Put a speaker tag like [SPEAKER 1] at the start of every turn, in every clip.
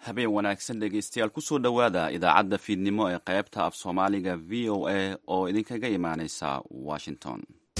[SPEAKER 1] habeen wanaagsan dhegeystayaal kusoo dhowaada idaacadda fiidnimo ee qaybta af soomaaliga v o a oo idinkaga imaaneysa washington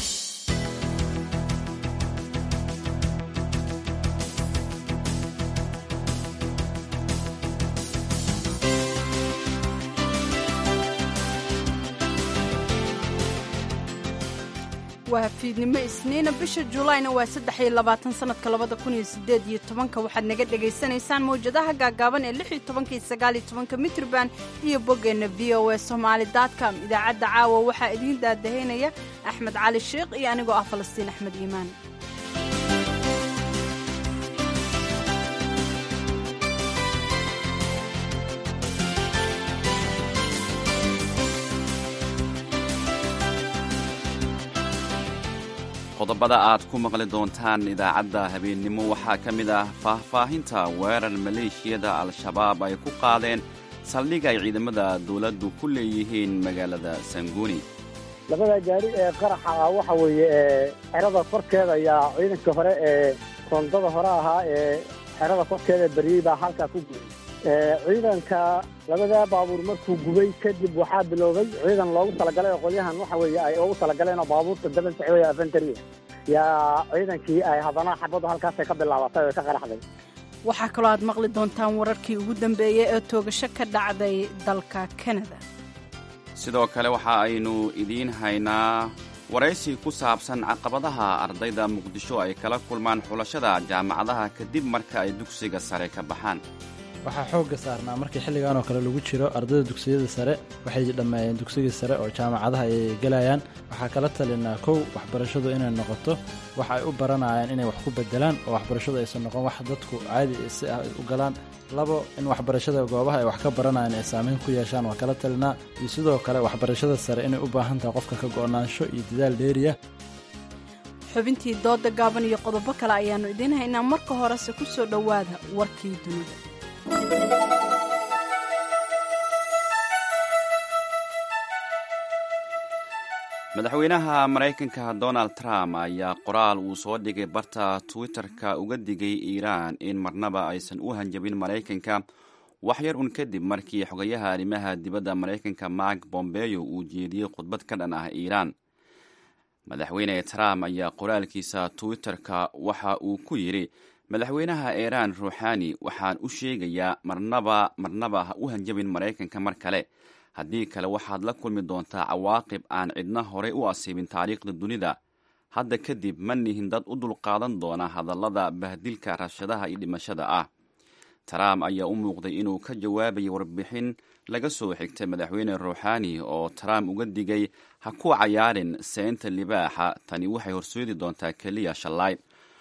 [SPEAKER 2] waa fiidnimo isniina bisha juulaayna waa saddex iyo labaatan sanadka labada kun iyo sideed iyo tobanka waxaad naga dhagaysanaysaan mawjadaha gaagaaban ee lix iyo tobanka iyo sagaal iyo tobanka mitrban iyo boggeenna v o a somaali dotcom idaacadda caawa waxaa idiin daadahaynaya axmed cali sheikh iyo anigoo ah falastiin axmed iimaan
[SPEAKER 1] qodobada aad ku maqli doontaan idaacadda habeennimo waxaa ka mid ah faahfaahinta weerar maleeshiyada al-shabaab ay ku qaadeen saldhig ay ciidamada dowladdu ku leeyihiin magaalada sanguuni
[SPEAKER 3] labada gaari ee qaraxa ah waxa weeye ee xerada korkeeda ayaa ciidanka hore ee rondada hore ahaa ee xerada korkeeda beriyey baa halkaa ku gubay ciidanka labada baabuur markuu gubay kadib waxaa biloobay ciidan loogu talagalay oo qolyahan waxa weeye ay ugu talagaleen oo baabuurta daban socday afentariya yaa ciidankii ay haddana xabaddu halkaasay ka bilaabatay oo ka qaraxday
[SPEAKER 2] waxaa kaloo aad maqli doontaan wararkii ugu dambeeyey ee toogasho ka dhacday dalka kanada
[SPEAKER 1] sidoo kale waxa aynu idiin haynaa waraysi ku saabsan caqabadaha ardayda muqdisho ay kala kulmaan xulashada jaamacadaha kadib marka ay dugsiga sare ka baxaan
[SPEAKER 4] waxaa xoogga saarnaa markii xilligan oo kale lagu jiro ardayda dugsiyada sare waxay dhammeeyeen dugsigii sare oo jaamacadaha ay gelayaan waxaa kala talinaa kow waxbarashadu inay noqoto wax ay u baranayaan inay wax ku bedelaan oo waxbarashadu aysan noqon wax dadku caadi si ah u galaan labo in waxbarashada goobaha ay wax ka baranayaan ay saameyn ku yeeshaan waa kala talinaa iyo sidoo kale waxbarashada sare inay u baahan tahay qofka ka go'naansho iyo dadaal dheeriya
[SPEAKER 2] xubintii dooda gaaban iyo qodobo kale ayaannu idiin haynaa marka horese ku soo dhowaada warkii dunida
[SPEAKER 1] madaxweynaha maraykanka donald trump ayaa qoraal uu soo dhigay barta twitter-ka uga digay iiraan in marnaba aysan u hanjabin maraykanka waxyar un kadib markii xogayaha arrimaha dibadda maraykanka mark bombeyo uu jeediyey khudbad ka dhan ah iiraan madaxweyne trump ayaa qoraalkiisa twitter-ka waxa uu ku yidhi madaxweynaha iiraan ruuxani waxaan u sheegayaa marnaba marnaba ha u hanjabin maraykanka mar kale haddii kale waxaad la kulmi doontaa cawaaqib aan cidna horey u asiibin taariikhda dunida hadda kadib ma nihin dad u dulqaadan doona hadallada bahdilka rabshadaha iyo dhimashada ah trump ayaa u muuqday inuu ka jawaabayay warbixin laga soo xigtay madaxweyne ruuxani oo trump uga digay ha ku cayaarin seynta libaaxa tani waxay horseedi doontaa keliya shallaay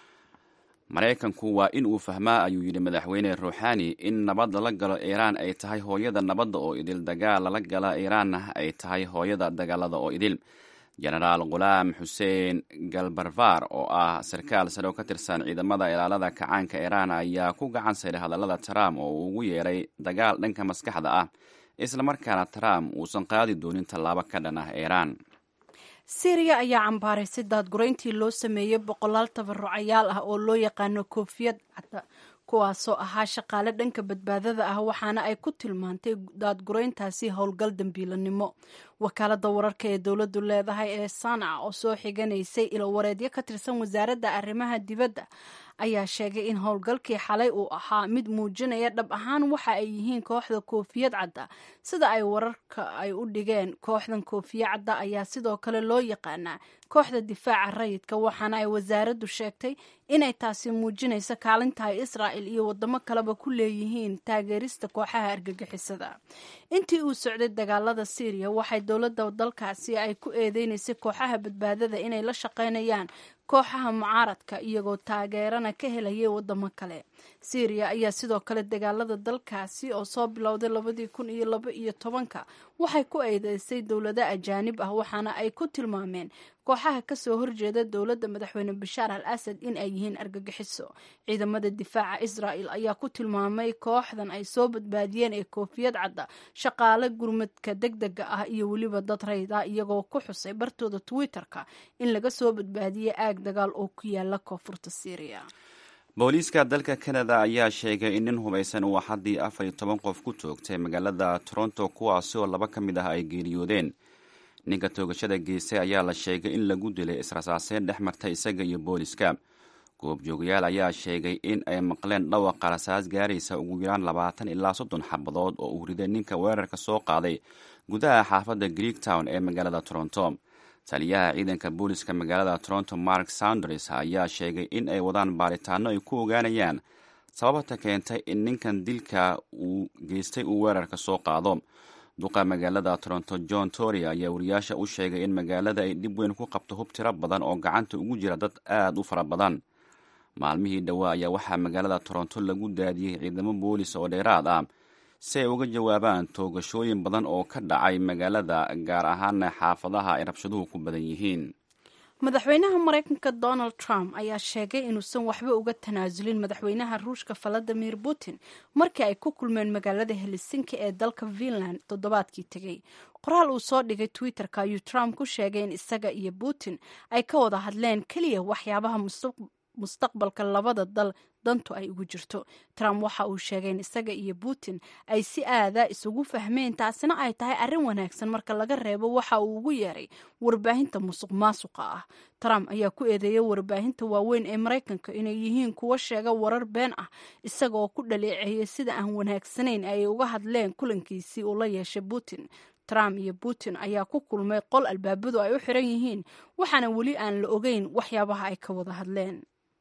[SPEAKER 1] maraykanku waa in uu fahmaa ayuu yidhi madaxweyne ruuxani in nabad lala galo iiraan ay tahay hooyada nabadda oo idil dagaal lala gala iiraanna ay tahay hooyada dagaalada oo idil jenaraal khulaam xuseen galbarvar oo ah sarkaal sare oo ka tirsan ciidamada ilaalada kacaanka iiraan ayaa ku gacan sayray hadallada trump oo uu ugu yeeray dagaal dhanka maskaxda ah islamarkaana trump uusan qaadi doonin tallaabo ka dhan ah iiraan
[SPEAKER 2] syriya ayaa cambaaraysay daadgurayntii loo sameeyey boqolaal tabarucayaal ah oo loo yaqaano koofiyad cadda kuwaasoo ahaa shaqaale dhanka badbaadada ah waxaana ay ku tilmaantay daadgurayntaasi howlgal dambiilanimo wakaalada wararka ee dowladdu leedahay ee sanaca oo soo xiganaysay ilowareedyo ka tirsan wasaaradda arrimaha dibadda ayaa sheegay in howlgalkii xalay uu ahaa mid muujinaya dhab ahaan waxa ay yihiin kooxda koofiyad cadda sida ay wararka ay u dhigeen kooxdan koofiya cadda ayaa sidoo kale loo yaqaanaa kooxda difaaca rayidka waxaana ay wasaaraddu sheegtay inay taasi muujinayso kaalinta ay israa'il iyo wadamo kaleba ku leeyihiin taageerista kooxaha argagixisada intii uu socday dagaalada syriya waxay dowladda dalkaasi ay ku eedeynaysay kooxaha badbaadada inay la shaqaynayaan kooxaha mucaaradka iyagoo taageerana ka helayay wadamo kale syriya ayaa sidoo kale dagaalada dalkaasi oo soo bilowday labadii kun iyo laba iyo tobanka waxay ku eedeysay dowlado ajaanib ah waxaana ay ku tilmaameen kooxaha kasoo horjeeda dowladda madaxweyne bashaar al asad in ay yihiin argagixiso ciidamada difaaca israa'el ayaa ku tilmaamay kooxdan ay soo badbaadiyeen ee koofiyad cadda shaqaale gurmadka deg dega ah iyo weliba dad rayd ah iyagoo ku xusay bartooda twitter-ka in laga soo badbaadiyey aag dagaal oo ku yaala koonfurta syriya
[SPEAKER 1] booliiska dalka canada ayaa sheegay in nin hubaysan uu axaddii afar iyo toban qof ku toogtay magaalada toronto kuwaasi oo laba ka mid ah ay geeriyoodeen ninka toogashada geystay ayaa la sheegay in lagu dilay israsaaseyn dhex marta isaga iyo booliska goobjoogayaal ayaa sheegay in ay maqleen dhawaqa rasaas gaaraysa ugu yaraan labaatan ilaa soddon xabadood oo uu riday ninka weerarka soo qaaday gudaha xaafadda greek town ee magaalada toronto taliyaha ciidanka booliska magaalada toronto mark saunders ayaa sheegay in ay wadaan baaritaano ay ku ogaanayaan sababta keentay in ninkan dilka uu geystay uu weerarka soo qaado duqa magaalada toronto john tory ayaa wariyaasha u sheegay in magaalada ay dhib weyn ku qabto hub tiro badan oo gacanta ugu jira dad aad u fara badan maalmihii dhowaa ayaa waxaa magaalada toronto lagu daadiyey ciidamo boolis oo dheeraad ah si ay uga jawaabaan toogashooyin badan oo ka dhacay magaalada gaar ahaana xaafadaha ay rabshaduhu ku badan yihiin
[SPEAKER 2] madaxweynaha maraykanka donald trump ayaa sheegay inuusan waxba uga tanaasulin madaxweynaha ruushka valadimir putin markii ay ku kulmeen magaalada helsinki ee dalka finland toddobaadkii tegey qoraal uu soo dhigay twitter-ka ayuu trump ku sheegay in isaga iyo putin ay ka wada hadleen keliya waxyaabaha mustaqbalka labada dal dantu ay ugu jirto trump waxa uu sheegay in isaga iyo putin ay si aada isugu fahmeen taasina ay tahay arrin wanaagsan marka laga reebo waxa uu ugu yeeray warbaahinta musuq maasuqa ah trump ayaa ku eedeeyay warbaahinta waaweyn ee maraykanka inay yihiin kuwa sheega warar been ah isaga oo ku dhaleeceeyay sida aan wanaagsanayn ay uga hadleen kulankiisii uu la yeeshay putin trump iyo putin ayaa ku kulmay qol albaabadu ay u xiran yihiin waxaana weli aan la ogeyn waxyaabaha ay ka wada hadleen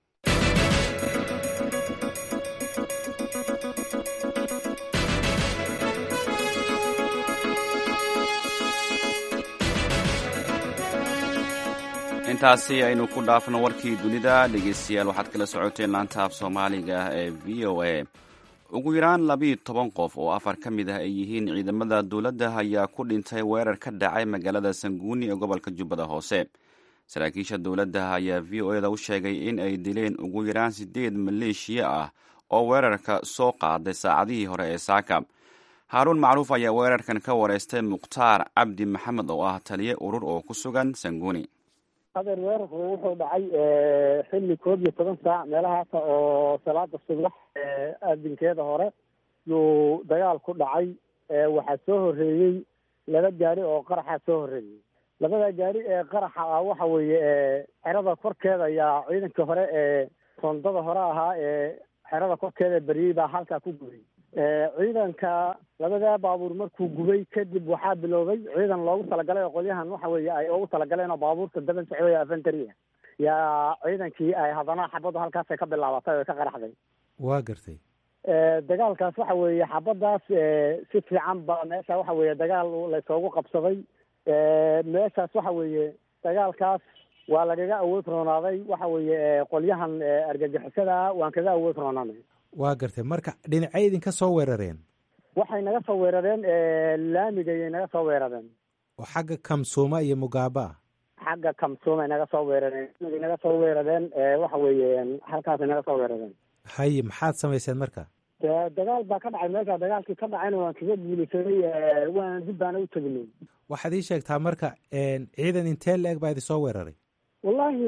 [SPEAKER 1] intaasi aynu ku dhaafno warkii dunida dhegeystayaal waxaad kala socoteen laanta af soomaaliga ee v o a ugu yaraan labiiyo toban qof oo afar ka mid ah ay yihiin ciidamada dowladda ayaa ku dhintay weerar ka dhacay magaalada sanguuni ee gobolka jubbada hoose saraakiisha dowladda ayaa v o eda u sheegay in ay dileen ugu yaraan siddeed maleeshiya ah oo weerarka soo qaaday saacadihii hore ee saaka haaruun macruuf ayaa weerarkan ka wareystay mukhtaar cabdi maxamed oo ah taliye urur oo ku sugan sanguuni
[SPEAKER 3] adeer weerarku wuxuu dhacay xilli koob iyo toban saac meelahaasa oo salaada subax aadinkeeda hore yuu dagaal ku dhacay waxaa soo horreeyey laba gaari oo qaraxa soo horreeyey labada gaari ee qaraxa ah waxa weeye xerada korkeeda ayaa ciidanka hore ee rondada hore ahaa ee xerada korkeeda beriyey baa halkaa ku gubay ciidanka labadaa baabuur markuu gubay kadib waxaa biloobay ciidan loogu talagalay oo qolyahan waxa weeye ay ugu talagaleen oo baabuurta daban socday afantari ah yaa ciidankii ay haddana xabaddu halkaasay ka bilaabatay oo ka qaraxday
[SPEAKER 5] waa gartay
[SPEAKER 3] dagaalkaas waxa weeye xabaddaas si fiican ba meesha waxa weeye dagaal laysoogu qabsaday meeshaas waxa weeye dagaalkaas waa lagaga awood roonaaday waxa weeye qolyahan argagixisada waan kaga awood roonaanay
[SPEAKER 5] waa gartay marka dhinacay idinka soo weerareen
[SPEAKER 3] waxay naga soo weerareen laamigayay naga soo weerareen
[SPEAKER 5] oo xagga kamsuuma iyo mugaaba ah
[SPEAKER 3] xagga kamsuumay naga soo weerareen laamigay naga soo weerareen waxa weeye halkaasay naga soo weerareen
[SPEAKER 5] haye maxaad samayseen marka
[SPEAKER 3] dagaal baa ka dhacay meesha dagaalkii ka dhacayna waan kaga guulaysaday waan dib baana u teginay
[SPEAKER 5] waxaad ii sheegtaa marka ciidan intee la-eg baa idin soo weeraray
[SPEAKER 3] wallahi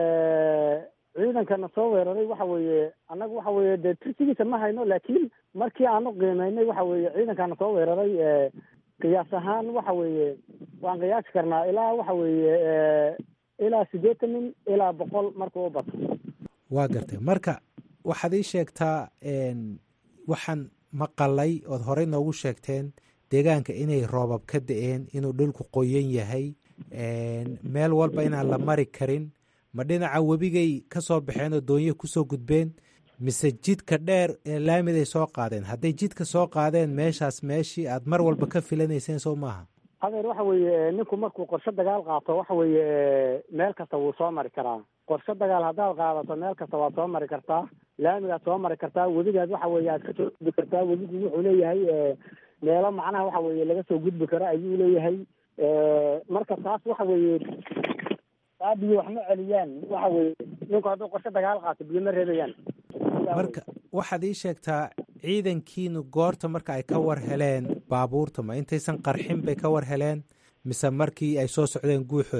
[SPEAKER 3] ciidankana soo weeraray waxa weeye annaga waxa weeye dee tirsigiisa ma hayno laakiin markii aanu qiimeynay waxa weeye ciidankana soo weeraray qiyaas ahaan waxa weeye waan qiyaasi karnaa ilaa waxa weeye ilaa siddeetan nin ilaa boqol markuu u bato
[SPEAKER 5] waa gartay marka waxaad ii sheegtaa waxaan maqalay ood horey noogu sheegteen deegaanka inay roobab ka da-een inuu dhulku qoyan yahay meel walba inaan la mari karin ma dhinaca webigay ka soo baxeen oo doonyo kusoo gudbeen mise jidka dheer ee laamiday soo qaadeen hadday jidka soo qaadeen meeshaas meeshii aad mar walba ka filanayseen soo maaha
[SPEAKER 3] hadeer waxa weeye ninku markuu qorshe dagaal qaato waxa weeye meel kasta wuu soo mari karaa qorshe dagaal haddaad qaadato meel kasta waad soo mari kartaa laamigaad soo mari kartaa webigaad waxa weeye aad ka soo gudbi kartaa webigu wuxuu leeyahay meelo macnaha waxa weeye laga soo gudbi karo ayuu leeyahay marka taas waxa weeye taa biyo wax ma celiyaan waxa weeye ninku hadduu qorshe dagaal qaato biyo ma reebayaan
[SPEAKER 5] marka waxaad ii sheegtaa ciidankiinu goorta marka ay ka war heleen baabuurta ma intaysan qarxin bay ka war heleen mise markii ay soo socdeen guuxooda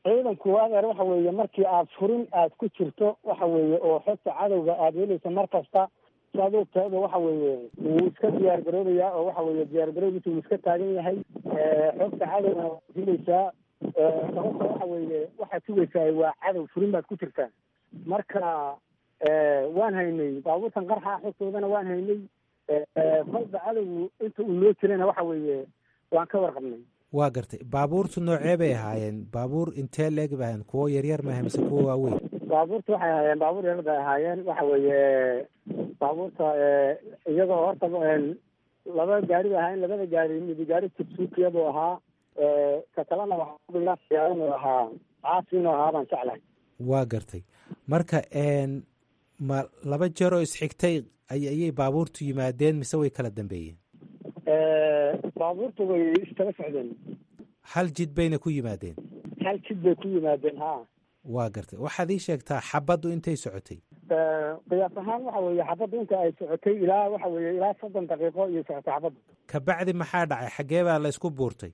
[SPEAKER 3] ciidanku adeer waxa weeye markii aad furin aad ku jirto waxa weeye oo xogta cadowga aada helaysa mar kasta saad ogtaada waxa weeye wuu iska diyaar garoobayaa oo waxa weeye diyaar garoobiisa wuu iska taagan yahay xogta cadowga waad helaysaa sababta waxa weeye waxaad sugaysaa waa cadow furin baad ku jirtaa marka waan haynay baabuurtan qarxa xogtoodana waan haynay kolba cadowgu inta uu noo jirayna waxa weeye waan ka warqabnay
[SPEAKER 5] waa gartay baabuurtu noocee bay ahaayeen baabuur intee leeg bay ahayen kuwo yaryar maaha mise kuwo waaweyn
[SPEAKER 3] baabuurta waxay ahaayeen baabuur yaryar bay ahaayeen waxa weeye baabuurta iyagoo horta laba gaari bay ahaayeen labada gaari midi gaari tibsuukiya buu ahaa ka kalena waxaa inuu ahaa caasi inuu ahaa baan jeclahay
[SPEAKER 5] waa gartay marka ma laba jeer oo isxigtay ayay baabuurtu yimaadeen mise way kala dambeeyeen
[SPEAKER 3] baabuurtu way iskala socdeen
[SPEAKER 5] hal jid bayna ku yimaadeen
[SPEAKER 3] hal jid bay ku yimaadeen ha
[SPEAKER 5] waa gartay waxaad ii sheegtaa xabaddu intay socotay
[SPEAKER 3] qiyaas ahaan waxa weeye xabaddu inta ay socotay ilaa waxa weeye ilaa soddon daqiiqo iyo socotay xabaddu
[SPEAKER 5] kabacdi maxaa dhacay xaggee baa la isku buurtay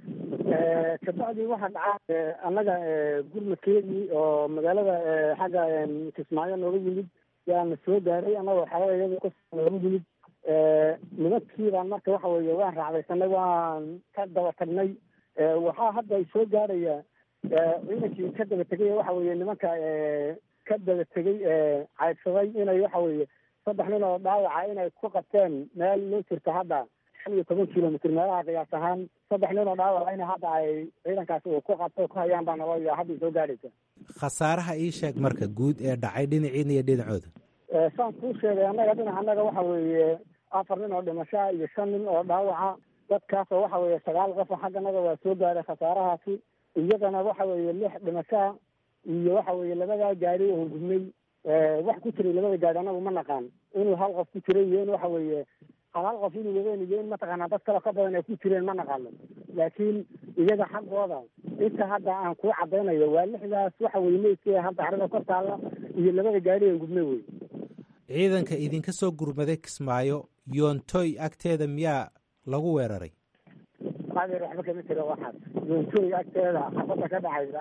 [SPEAKER 3] kabacdi waxaa dhacaa annaga gurmadkeedii oo magaalada xagga kismaayo nooga yimid yaana soo gaaray annagoo xalada iyada ka nooga yimid nimankii baan marka waxa weeye waan raacdaysanay waan ka daba tagnay waxaa hadda ay soo gaaraya ciidankii ka daba tegay waxa weeye nimanka ka daba tegay caydsaday inay waxa weeye saddex nin oo dhaawaca inay ku qabteen meel noo jirta hadda shan iyo toban kilomitr meelaha qiyaas ahaan saddex nin oo dhaawaca in hadda ay ciidankaasi uu ku qabto ku hayaan baa naloo hadda soo gaaraysa
[SPEAKER 5] khasaaraha ii sheeg marka guud ee dhacay dhinaciina iyo dhinacooda
[SPEAKER 3] saan kuu sheegay annaga dhinac annaga waxa weeye afar nin oo dhimashaa iyo shan nin oo dhaawaca dadkaasoo waxa weeye sagaal qofa xagganaga waa soo gaaray khasaarahaasi iyadana waxa weeye lix dhimashaa iyo waxa weeye labadaa gaari oo gudnay wax ku jiray labada gaari anagu ma naqaan inuu hal qof ku jiray iyo in waxa weeye hal hal qof inuu wadeen iyo in mataqaanaa dad kale ka badan ay ku jireen ma naqaano laakiin iyaga xaggooda inta hadda aan kuu cadaynayo waa lixdaas waxa weye meydkii hadda xarada kor taalla iyo labada gaari ee gudnay wey
[SPEAKER 5] ciidanka idinka soo gurmaday kismaayo yoontoy agteeda miyaa lagu weeraray
[SPEAKER 3] adeer waxba kama jiro waxaas yoontoy agteeda xabadda ka dhacaysa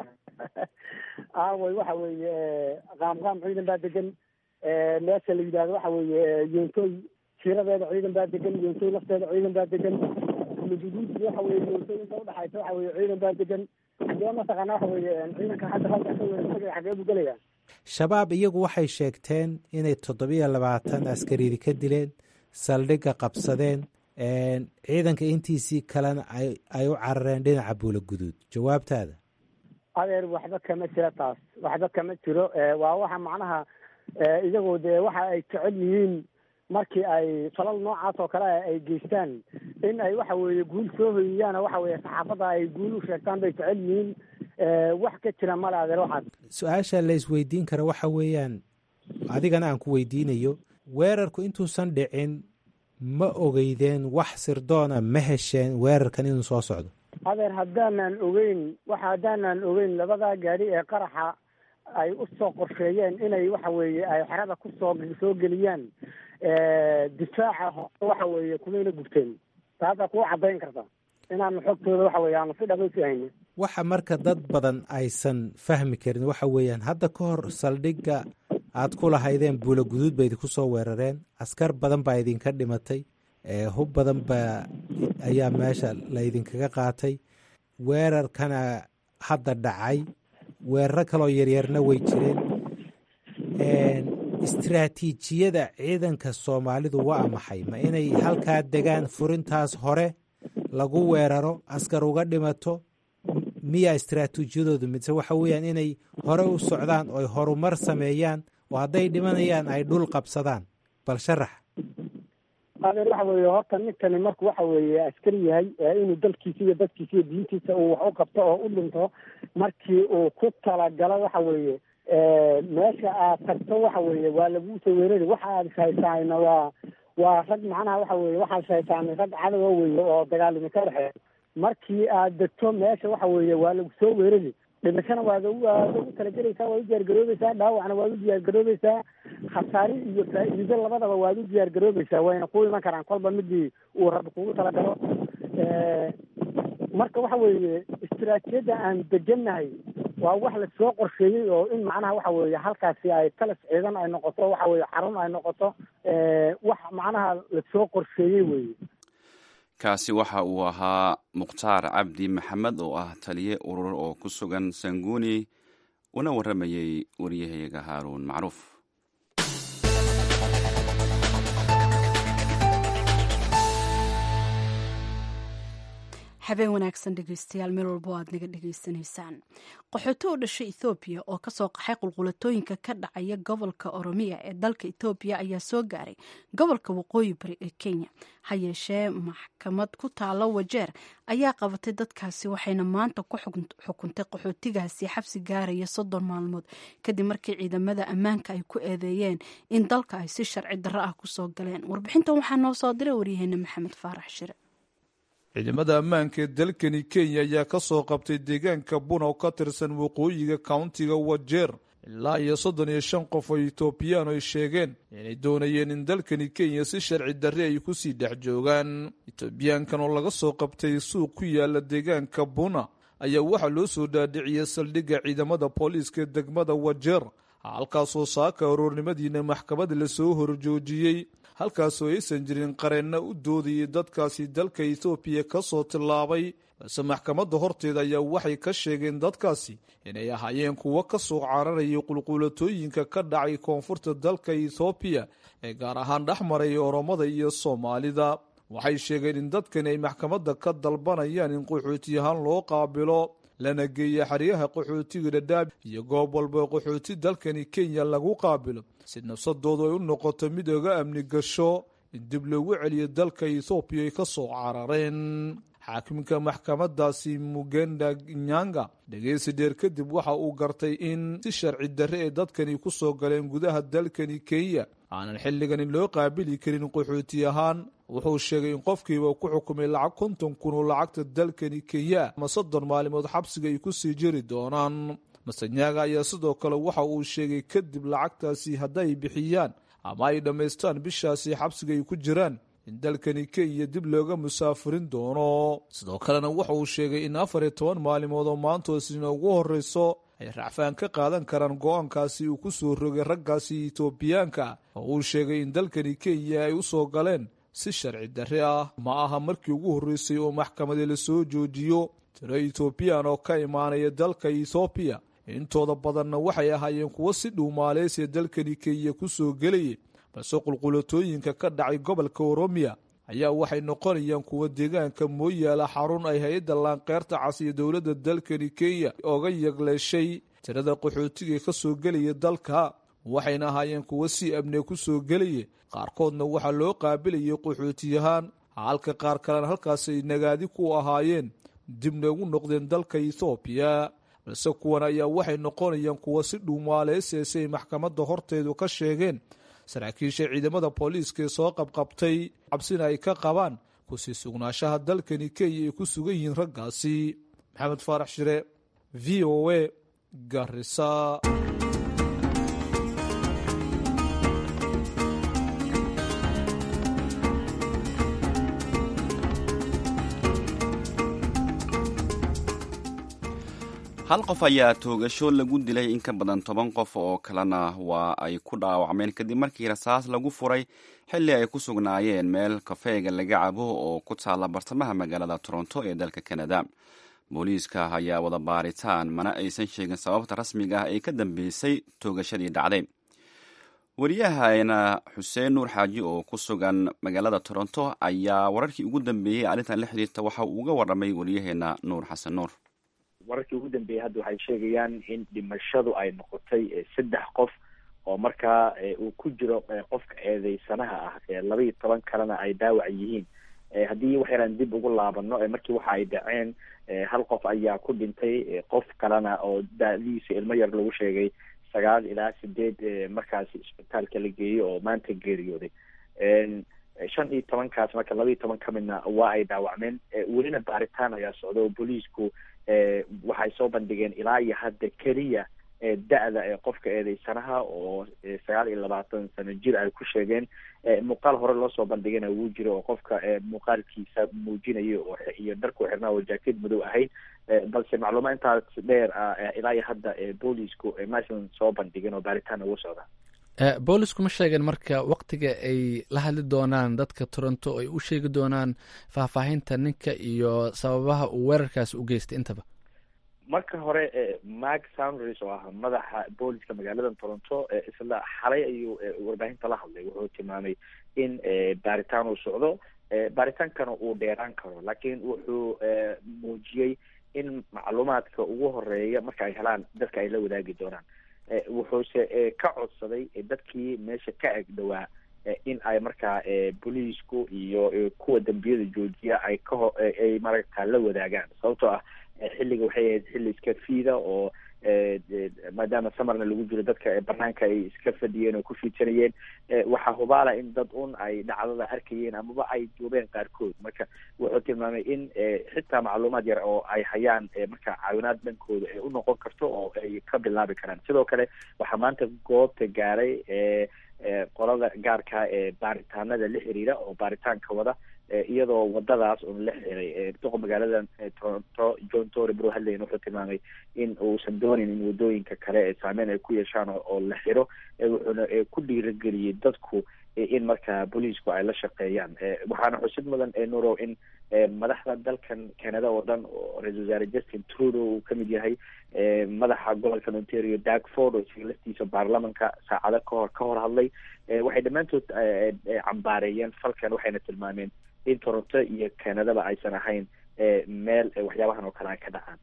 [SPEAKER 3] aaway waxa weeye qaamqaam ciidan baa degan meesha la yidhahdo waxa weeye yoontoy jiiradeeda ciidan baa degan yoontoy lafteeda ciidan baa degan luguduud waxa weye yoontoy inta udhaxaysa waxa weye ciidan baa degan xagee mataqaana waxa weeye ciidanka hadda halka ka weerartagay xagee buu gelaya
[SPEAKER 5] shabaab iyagu waxay sheegteen inay toddobiyo labaatan askaridi ka dileen saldhigga qabsadeen ciidanka intiisii kalena ay u carareen dhinaca buula guduud jawaabtaada
[SPEAKER 3] adeer waxba kama jiro taas waxba kama jiro waa waxa macnaha iyagoo dee waxa ay jecel yihiin markii ay falal noocaas oo kale ay geystaan in ay waxa weeye guul soo hoyiyaan waxa weeye saxaafadda ay guul u sheegtaan bay jecel yihiin wax ka jira male adeer waxaas
[SPEAKER 5] su-aasha la isweydiin kara waxa weeyaan adigana aan ku weydiinayo weerarku intuusan dhicin ma ogeydeen wax sirdoona ma hesheen weerarkan inuu soo socdo
[SPEAKER 3] adeer haddaanan ogeyn waxa haddaanan ogeyn labadaa gaari ee qaraxa ay u soo qorsheeyeen inay waxa weeye ay xerada kusoo soo geliyaan difaaca hore waxa weeye kumayna gubteen taasaa kuu caddayn karta inaanu xogtooda waxa weye aanu si dhamaysi haynin
[SPEAKER 5] waxa marka dad badan aysan fahmi karin waxa weeyaan hadda ka hor saldhigga aad ku lahaydeen buula guduud ba idinku soo weerareen askar badan baa idinka dhimatay hub badan baa ayaa meesha la idinkaga qaatay weerarkana hadda dhacay weeraro kaloo yaryarna way jireen istraatiijiyada ciidanka soomaalidu waa maxay ma inay halkaa degaan furintaas hore lagu weeraro askar uga dhimato miyaa istraatiijiyadoodu mise waxa weeyaan inay hore u socdaan oy horumar sameeyaan oo hadday dhimanayaan ay dhul qabsadaan bal sharax
[SPEAKER 3] adeer waxa weeye horta ninkani marku waxa weeye askari yahay inuu dalkiisa iyo dadkiisa iyo diintiisa uu wax u qabto oo u dhinto markii uu ku talagalo waxa weeye meesha aad tagto waxa weeye waa laguu soo weerari waxa aad ishaysaana waa waa rag macnaha waxa weye waxaad ishaysaanay rag cadowa weye oo dagaalimi ka dhexeeya markii aad degto meesha waxa weeye waa lagu soo weerari dhimashana waad waad ugu talagelaysaa waad u diyaargaroobeysaa dhaawacna waad u diyaargaroobeysaa khasaari iyo faa'iido labadaba waad u diyaargaroobeysaa wayna ku iman karaan kolba midii uu rabbi kugu talagalo marka waxa weeye istiraatijiyadda aan degannahay waa wax lasoo qorsheeyey oo in macnaha waxa weeye halkaasi ay talas ciidan ay noqoto waxa weeye xarun ay noqoto wax macnaha lasoo qorsheeyey weeye
[SPEAKER 1] kaasi waxa uu ahaa mukhtaar cabdi maxamed oo ah taliye urur oo ku sugan sanguuni una warramayey waryahayaga haaruun macruuf
[SPEAKER 2] habeen wanaagsan dhegeystayaal meel walba o aad naga dhegeysanaysaan qaxooti u dhashay ethoobiya oo kasoo qaxay qulqulatooyinka ka dhacaya gobolka oromiya ee dalka ethoobiya ayaa soo gaaray gobolka waqooyi bari ee kenya ha yeeshee maxkamad ku taalo wajeer ayaa qabatay dadkaasi waxayna maanta ku xukuntay qaxootigaasi xabsi gaaraya soddon maalmood kadib markii ciidamada ammaanka ay ku eedeeyeen in dalka ay si sharci darro ah kusoo galeen warbixintan waxaa noo soo diray waryaheena maxamed faarax shire
[SPEAKER 6] ciidamada ammaanka ee dalkani kenya ayaa ka soo qabtay deegaanka buna oo ka tirsan waqooyiga countiga wajeer ilaa iyo soddon iyo shan qof oo etoobiyaan ay sheegeen inay doonayeen in dalkani kenya si sharci darre ay kusii dhex joogaan etoobiyaankan oo laga soo qabtay suuq ku yaala deegaanka buna ayaa waxaa loo soo dhaadhiciyey saldhigga ciidamada booliiska ee degmada wajeer halkaasoo saaka aroornimadiina maxkamad lasoo horjoojiyey halkaasoo aysan jirin qareenna u doodayay dadkaasi dalka ethoobiya ka soo tillaabay balse maxkamadda horteeda ayaa waxay ka sheegeen dadkaasi inay ahaayeen kuwo ka soo cararayay qulquulatooyinka ka dhacay koonfurta dalka ethoobiya ee gaar ahaan dhex maraya oromada iyo soomaalida waxay sheegeen in dadkani ay maxkamadda ka dalbanayaan in qaxootiyahaan loo qaabilo lana geeya xeryaha qaxootiga dhadhaab iyo goob walba qaxooti dalkani kenya lagu qaabilo si nafsadoodu ay u noqoto mid oga amni gasho in dib loogu celiyo dalka ethoobiya ay ka soo carareen xaakimka maxkamadaasi mugenda nyanga dhegeysi dheer kadib waxa uu gartay in si sharci darre ee dadkani ku soo galeen gudaha dalkani kenya aanan xilligani loo qaabili karin qaxooti ahaan wuxuu sheegay in qofkiiba ku xukumay lacag konton kun oo lacagta dalkani kenya ama soddon maalimood xabsiga ay ku sii jiri doonaan masanyaga ayaa sidoo kale waxa uu sheegay kadib lacagtaasi hadday bixiyaan ama ay dhammaystaan bishaasi xabsiga ay ku jiraan in dalkani kenya dib looga musaafirin doono sidoo kalena waxa uu sheegay in afar iyo toban maalimood oo maantoosina ugu horreyso ay racfaan ka qaadan karaan go-aankaasi uu ku soo rogay raggaasi etoobiyaanka oo uu sheegay in dalkani kenya ay u soo galeen si sharci darre ah ma aha markii ugu horreysay oo maxkamadii lasoo joojiyo tiro etoobiyaan oo ka imaanaya dalka ethoobiya intooda badanna waxay ahaayeen kuwo si dhow maaleysiya dalkani kenya ku soo gelayay balse qulqulatooyinka ka dhacay gobolka oromiya ayaa waxay noqonayaan kuwa deegaanka mooyaala xarun ay hay-adda laanqeyrta cas iyo dowladda dalkani kenya oga yagleeshay tirada qaxootiga ka soo gelaya dalka waxayna ahaayeen kuwo si amne ku soo gelaya qaarkoodna waxaa loo qaabilayay qaxootiyahaan halka qaar kalena halkaas ay nagaadi ku ahaayeen dibna ugu noqdeen dalka ethoobiya balse kuwan ayaa waxay noqonayaan kuwo si dhuumaaleyseese ay maxkamadda horteedu ka sheegeen saraakiisha ciidamada booliiska ee soo qabqabtay cabsina ay ka qabaan kusii sugnaashaha dalkani kenya ay ku sugan yihiin raggaasi maxamed faarax shire v o a garisa
[SPEAKER 1] hal qof ayaa toogasho lagu dilay in ka badan toban qof oo kalena waa ay ku dhaawacmeen kadib markii rasaas lagu furay xilli ay ku sugnaayeen meel kafeega laga cabo oo ku taalla bartamaha magaalada toronto ee dalka kanada booliiska ayaa wada baaritaan mana aysan sheegin sababta rasmiga ah ee ka dambeysay toogashadii dhacday wariyahaena xuseen nuur xaaji oo ku sugan magaalada toronto ayaa wararkii ugu dambeeyey arrintan la xiriirta waxa uu uga warramay wariyaheena nuur xasan nuur
[SPEAKER 7] wararkii ugu dambeeyey hadda waxay sheegayaan in dhimashadu ay noqotay saddex qof oo markaa uu ku jiro qofka eedeysanaha ah laba iyo toban kalena ay dhaawac yihiin haddii wax yaraan dib ugu laabano markii waxa ay dhaceen hal qof ayaa ku dhintay qof kalena oo da-diisa ilmo yar lagu sheegay sagaal ilaa sideed markaasi isbitaalka la geeyey oo maanta geeriyooday shan iyo tobankaas marka laba iyo toban ka midna waa ay dhaawacmeen welina baaritaan ayaa socda oo booliisku waxay soo bandhigeen ilaa iyo hadda keliya da-da ee qofka eedeysanaha oo sagaal iyo labaatan sano jir ay ku sheegeen muuqaal hore loo soo bandhigana wuu jiro oo qofka muuqaalkiisa muujinayo oo iyo dharku xirnaa oo jaaked madow ahayd balse macluumaad intaas dheer ah ilaa iyo hadda boolisku maysan soo bandhigin oo baaritaan ugu socda
[SPEAKER 8] boolisku ma sheegeen marka waktiga ay la hadli doonaan dadka toronto ay u sheegi doonaan faahfaahinta ninka iyo sababaha uu weerarkaasi u geystay intaba
[SPEAKER 7] marka hore mark sounders oo ah madaxa booliska magaalada toronto isla xalay ayuu warbaahinta la hadlay wuxuu tilmaamay in baaritaan uu socdo baaritaankana uu dheeraan karo laakiin wuxuu muujiyey in macluumaadka ugu horeeya marka ay helaan dadka ay la wadaagi doonaan wuxuuse ka codsaday dadkii meesha ka eg dhowaa in ay markaa booliisku iyo kuwa dambiyada joojiya ay kaho ay maragtaa la wadaagaan sababtoo ah xilliga waxay ahayd xilli iska fiida oo maadaama samarna lagu jiro dadka banaanka ay iska fadhiyeen oo ku fiidsanayeen waxaa hubaala in dad un ay dhacdada arkayeen amaba ay duubeen qaarkood marka wuxuu tilmaamay in xitaa macluumaad yar oo ay hayaan marka caawinaad dhankooda ay u noqon karto oo ay ka bilaabi karaan sidoo kale waxaa maanta goobta gaaray qolada gaarka ee baaritaanada la xiriira oo baaritaanka wada iyadoo wadadaas un la xiray duqa magaalada toronto john tory bro hadlayn wuxuu tilmaamay in uusan doonin in wadooyinka kale ee saameyn ay ku yeeshaan oo la xiro wuxuuna ku dhiirageliyey dadku in markaa booliisku ay la shaqeeyaan waxaana xusid mudan nurow in madaxda dalkan canada oo dhan oo ra-isul wasaare justin trudeau uu kamid yahay madaxa gobolka ontario dagford oo isaga laftiisa baarlamanka saacado kahor ka hor hadlay waxay dhammaantood cambaareeyeen falkan waxayna tilmaameen in toronto iyo canadaba aysan ahayn meel waxyaabahan oo kale ay ka dhacaan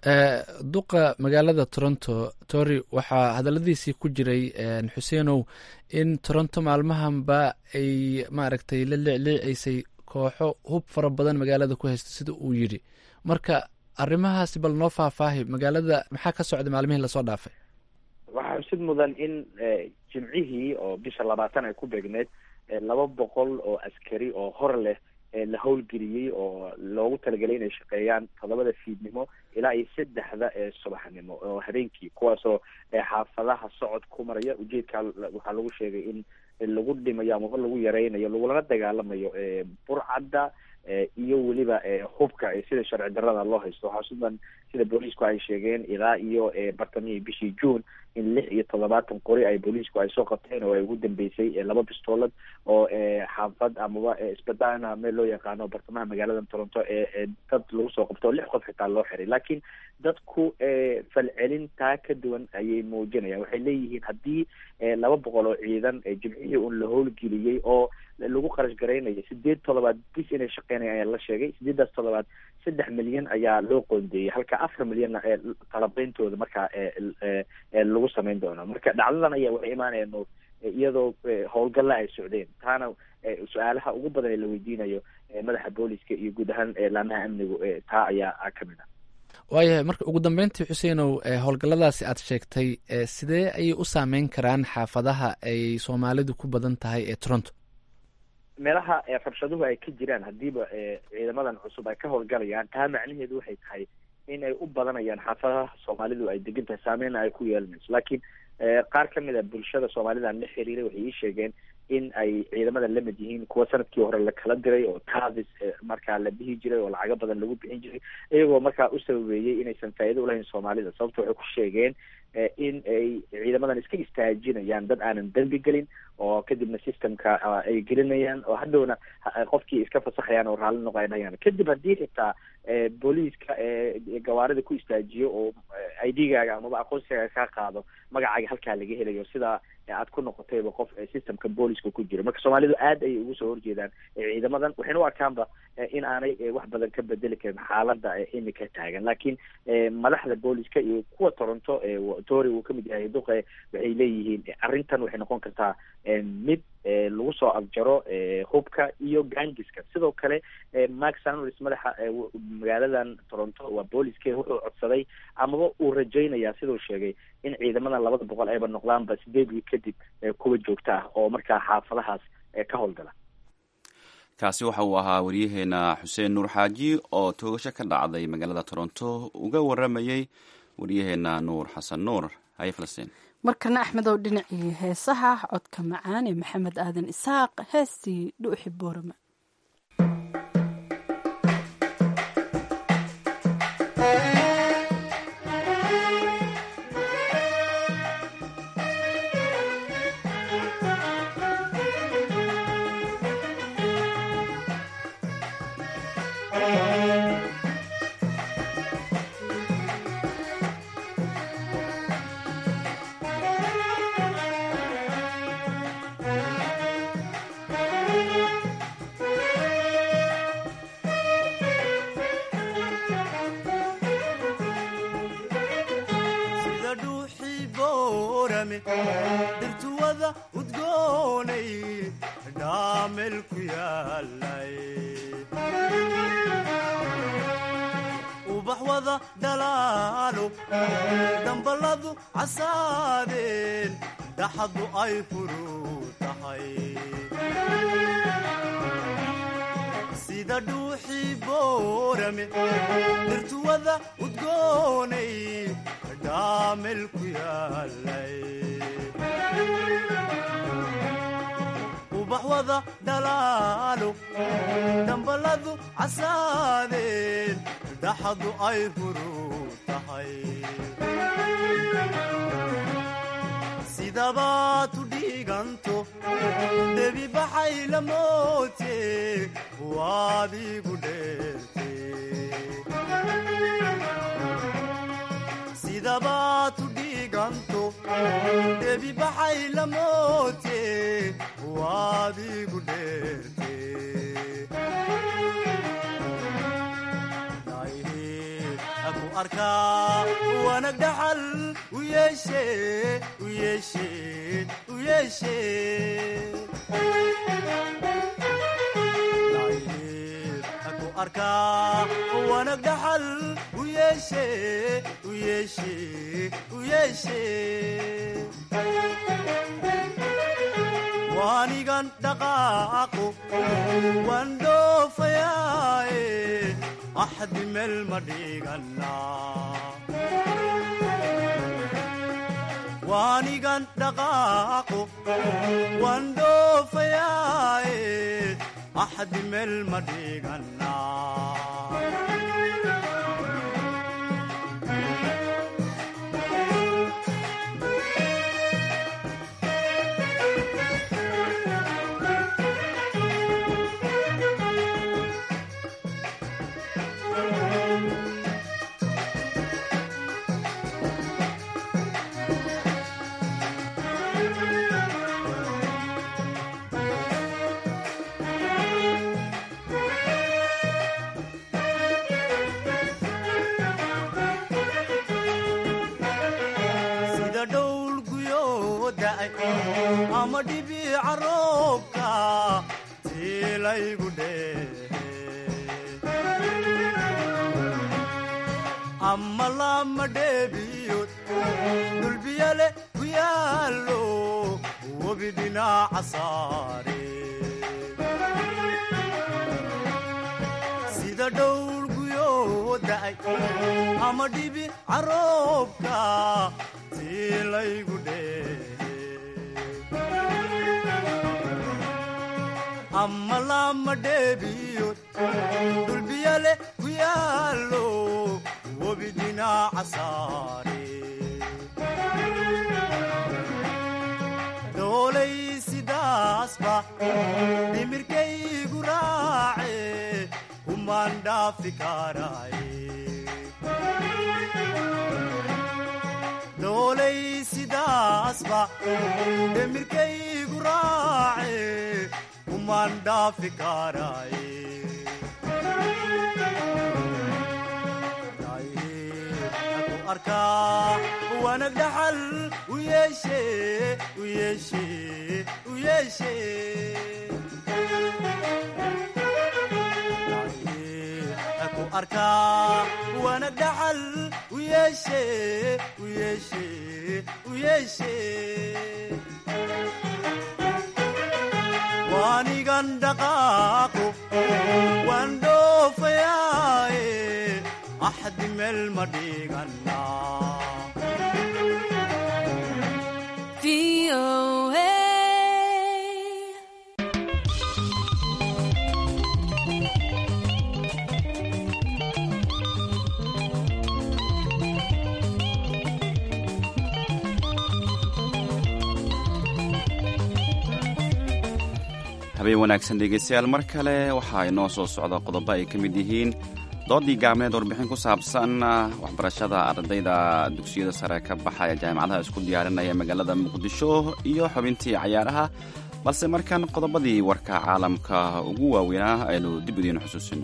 [SPEAKER 8] duqa magaalada toronto tory waxaa hadaladiisii ku jiray xuseenow in toronto maalmahanba ay maaragtay la leecleecaysay kooxo hub fara badan magaalada ku haysta sida uu yidhi marka arrimahaasi bal noo faahfaahi magaalada maxaa ka socday maalmihii lasoo dhaafay
[SPEAKER 7] waxaa xusid mudan in jimcihii oo bisha labaatan ay ku beegneed laba boqol oo askari oo hor leh la howlgeliyey oo loogu talagelay inay shaqeeyaan todobada fiidnimo ilaa iyo saddexda ee subaxnimo oo habeenkii kuwaasoo xaafadaha socod ku maraya ujeedkaa waxaa lagu sheegay in lagu dhimayo amaba lagu yareynayo lagulana dagaalamayo burcadda iyo weliba hubka sida sharci darada loo haysto waxaa sudan sida booliisku ay sheegeen ilaa iyo bartamihii bishii june in lix iyo toddobaatan qori ay booliisku ay soo qabteen oo ay ugu dambeysay laba bistoolad oo xaafad amaba spadana meel loo yaqaano bartamaha magaalada toronto ee dad lagu soo qabto oo lix qof xitaa loo xiray laakiin dadku falcelin taa ka duwan ayay muujinayaan waxay leeyihiin haddii laba boqol oo ciidan jimcihii un la howlgeliyey oo lagu qarash garaynayo sideed toddobaad bis inay shaqeynaya ayaa la sheegay sideedaas toddobaad saddex milyan ayaa loo qoondeeyey halka afar milyanna ee talabeyntooda markaa lagu sameyn doono marka dhacdadan ayaa waxay imaanayaan nuur iyadoo howlgalla ay socdeen taana su-aalaha ugu badan ee la weydiinayo madaxa booliska iyo guud ahaan laamaha amnigu taa ayaa kamid ah
[SPEAKER 8] waayahay marka ugu dambeyntii xuseenow howlgalladaasi aad sheegtay sidee ayay u saameyn karaan xaafadaha ay soomaalidu ku badan tahay ee toronto
[SPEAKER 7] meelaha rabshaduhu ay ka jiraan hadiiba ciidamadan cusub ay ka howlgalayaan taa macnaheedu waxay tahay in ay u badanayaan xaafadaha soomaalidu ay degan tahay saameyna ay ku yeelanayso laakiin qaar kamid a bulshada soomaalidan la xiriiray waxay ii sheegeen in ay ciidamada lamid yihiin kuwa sanadkii hore lakala diray oo tavis markaa la bihi jiray oo lacago badan lagu bixin jiray iyagoo markaa u sababeeyey inaysan faa'iido ulahayn soomaalida sababto waxay ku sheegeen in ay ciidamadan iska istaajinayaan dad aanan dembi gelin oo kadibna systemka ay gelinayaan oo hadhowna qofkii iska fasaxayaan oo raalli noqonayaan kadib haddii xitaa booliiska gawaarida ku istaajiyo oo i d gaaga amaba aqoonsigaaga kaa qaado magacaaga halkaa laga helayo sida aad ku noqotayba qof systemka booliska ku jiro marka soomaalidu aad ayay ugu soo horjeedaan ciidamadan waxayna u arkaanba in aanay wax badan ka bedeli karin xaalada imika taagan laakiin madaxda booliska iyo kuwa toronto tory uu kamid yahay duqe waxay leeyihiin arrintan waxay noqon kartaa mid lagu soo afjaro hubka iyo gangiska sidoo kale mark sanris madaxa magaaladan toronto waa booliske wuxuu codsaday amaba uu rajaynayaa siduu sheegay in ciidamadan labada boqol ayba noqdaanba sideed wiil kadib kuwa joogta ah oo markaa xaafadahaas ka howlgala
[SPEAKER 1] kaasi waxa uu ahaa waryaheena xuseen nuur xaaji oo toogasho ka dhacday magaalada toronto uga waramayey waryaheena nuur xasan nuur haye falastiin
[SPEAKER 2] markana axmedow dhinacii heesaha codka macaan ee maxamed aadan isaaq heestii dhuuxi boorama
[SPEAKER 9] Thank you. sida dhuuxii boorame dhirtuwada udgoonay dhaamel ku yaalay ubax wada dhalaalo damballadu casaadeen dhaxadu ay furuu tahay sida dhuuxii boorame dhirtuwada udgoonay dhaamel ku yaalay ubax wada dhalaalo damballadu casaadeen dhaxadu ay furuu tahay sidabaad u dhiiganto debi baxay la moote waad igu dheerte sidabaad u dhiiganto debi baxay la moote waad igu dheerte aku arkaa wanag dhaxal u yeeshe u yeeshe u yeeshe aku arkaa wanag dhaxal u yeeshe u yeeshe u yeeshe waanigan dhaqaaqo waan dhoofayaaye axdi meel ma dhiganaa waanigan dhaqaaqo waan dhoofayaaye axdi meel ma dhiganaa sida dhowl guyoo da'ay ama dhibiica roobka tiilaygu dheehe ama lama dheebiyood dulbiyale ku yaallo webi dhinaca saare sida dhowl guyoo da'ay ama dhibi caroobka tiilaygu dheehe ama lama dheebiyood dulbiyale ku yaallo webi dhinaca saare doolay sidaasba dhimirkaygu raace kumaan dhaafi karaaye doolay sidaasba dhimirkaygu raace kumaan dhaafi karaaye aku arkaa wanag dhaxal u yeeshe u yeeshe u yeeshe aku arkaa wanag dhaxal u yeeshe u yeeshe u yeeshe waanigan dhaqaaqo waan dhoofayaaye axdi meel ma dhiganaa
[SPEAKER 1] habeen wanaagsan dhegeystayaal mar kale waxaa inoo soo socda qodobo ay ka mid yihiin doodii gacmeed warbixin ku saabsan waxbarashada ardayda dugsiyada sare ka baxaya jaamacadaha isku diyaarinaya magaalada muqdisho iyo xubintii cayaaraha balse markan qodobadii warka caalamka ugu waaweynaa aynu dib idiin xusuusino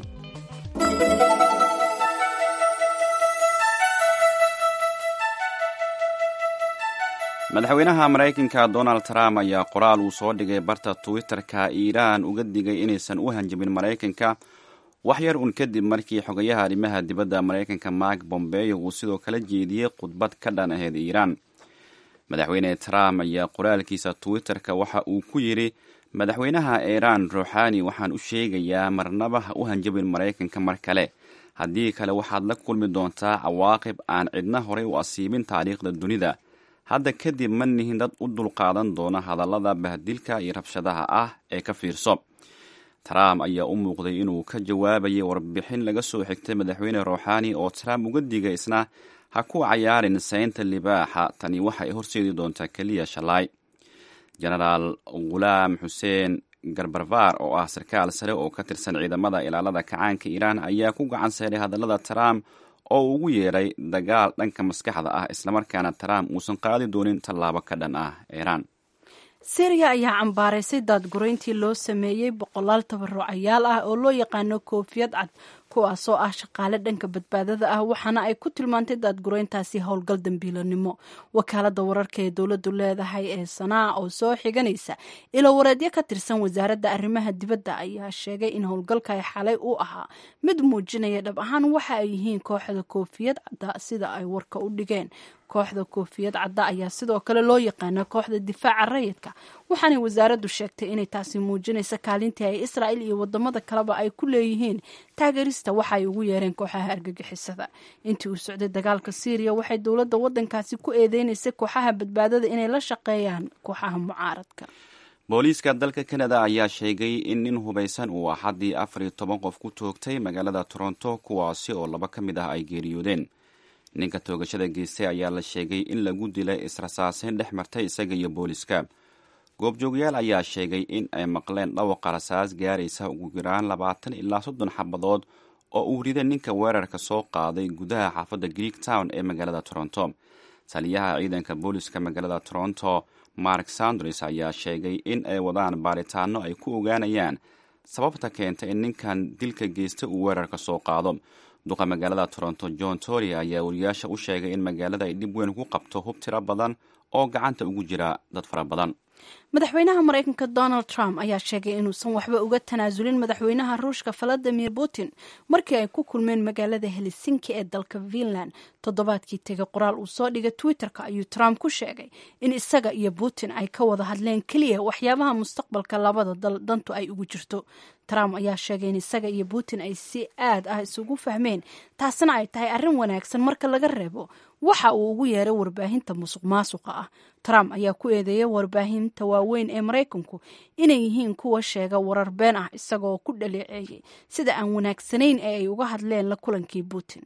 [SPEAKER 1] madaxweynaha maraykanka donald trump ayaa qoraal uu soo dhigay barta twitter-ka iiraan uga digay inaysan u hanjabin maraykanka wax yar un kadib markii xogayaha arrimaha dibadda maraykanka mark bombeyo uu sidoo kala jeediyey khudbad ka dhan ahayd iiraan madaxweyne trump ayaa qoraalkiisa twitter-ka waxa uu ku yidhi madaxweynaha iiraan ruuxaani waxaan u sheegayaa marnaba ha u hanjabin maraykanka mar kale haddii kale waxaad la kulmi doontaa cawaaqib aan cidna horey u asiibin taariikhda dunida hadda kadib ma nihin dad u dulqaadan doona hadallada bahdilka iyo rabshadaha ah ee ka fiirso trump ayaa u muuqday inuu ka jawaabayay warbixin laga soo xigtay madaxweyne ruuxaani oo trump uga digay isna ha ku cayaarin saynta libaaxa tani waxay horseedi doontaa keliya shalaay genaraal ghulaam xuseen garbarvaar oo ah sarkaal sare oo ka tirsan ciidamada ilaalada kacaanka iiraan ayaa ku gacan seeray hadallada trump oo uu ugu yeeray dagaal dhanka maskaxda ah islamarkaana trump uusan qaadi doonin tallaabo ka dhan ah iiraan
[SPEAKER 2] syriya ayaa cambaaraysay daadgurayntii loo sameeyey boqolaal tabarucayaal ah oo loo yaqaano koofiyad cad kuwaasoo ah shaqaale dhanka badbaadada ah waxaana ay ku tilmaantay daadgurayntaasi howlgal dambiilanimo wakaalada wararka ee dowladu leedahay ee sanaa oo soo xiganaysa ilo wareedyo ka tirsan wasaaradda arrimaha dibadda ayaa sheegay in howlgalka ay xalay u ahaa mid muujinaya dhab ahaan waxa ay yihiin kooxda koofiyad cadda sida ay warka u dhigeen kooxda koofiyad cadda ayaa sidoo kale loo yaqaana kooxda difaaca rayidka waxaanay wasaaraddu sheegtay inay taasi muujinaysa kaalintii ay israa'il iyo wadamada kaleba ay ku leeyihiin taageerista waxa ay ugu yeereen kooxaha argagixisada intii uu socday dagaalka syriya waxay dowladda waddankaasi ku eedeynaysay kooxaha badbaadada inay la shaqeeyaan kooxaha mucaaradka
[SPEAKER 1] booliiska dalka kanada ayaa sheegay in nin hubaysan uu axaddii afar iyo toban qof ku toogtay magaalada toronto kuwaasi oo laba ka mid ah ay geeriyoodeen ninka toogashada geystay ayaa la sheegay in lagu dilay israsaaseyn dhex martay isaga iyo booliska goobjoogayaal ayaa sheegay in ay maqleen dhawaqa rasaas gaaraysa ugu yaraan labaatan ilaa soddon xabadood oo uu riday ninka weerarka soo qaaday gudaha xaafadda greek town ee magaalada toronto taliyaha ciidanka booliska magaalada toronto mark sanders ayaa sheegay in ay wadaan baaritaano ay ku ogaanayaan sababta keenta in ninkan dilka geysta uu weerarka soo qaado duqa magaalada toronto john tory ayaa wariyaasha u sheegay in magaalada ay dhib weyn ku qabto hub tiro badan oo gacanta ugu jira dad fara badan
[SPEAKER 2] madaxweynaha maraykanka donald trump ayaa sheegay inuusan waxba uga tanaasulin madaxweynaha ruushka valadimir putin markii ay ku kulmeen magaalada helsinki ee dalka finland toddobaadkii tegay qoraal uu soo dhigay twitter-ka ayuu trump ku sheegay in isaga iyo putin ay ka wada hadleen keliya waxyaabaha mustaqbalka labada dal dantu ay ugu jirto trump ayaa sheegay in isaga iyo putin ay si aad ah isugu fahmeen taasina ay tahay arrin wanaagsan marka laga reebo waxa uu ugu yeeray warbaahinta musuq maasuqa ah trump ayaa ku eedeeyay warbaahinta waaweyn ee maraykanku inay yihiin kuwa sheega warar been ah isagoo ku dhaleeceeyey sida aan wanaagsanayn ee ay uga hadleen la kulankii putin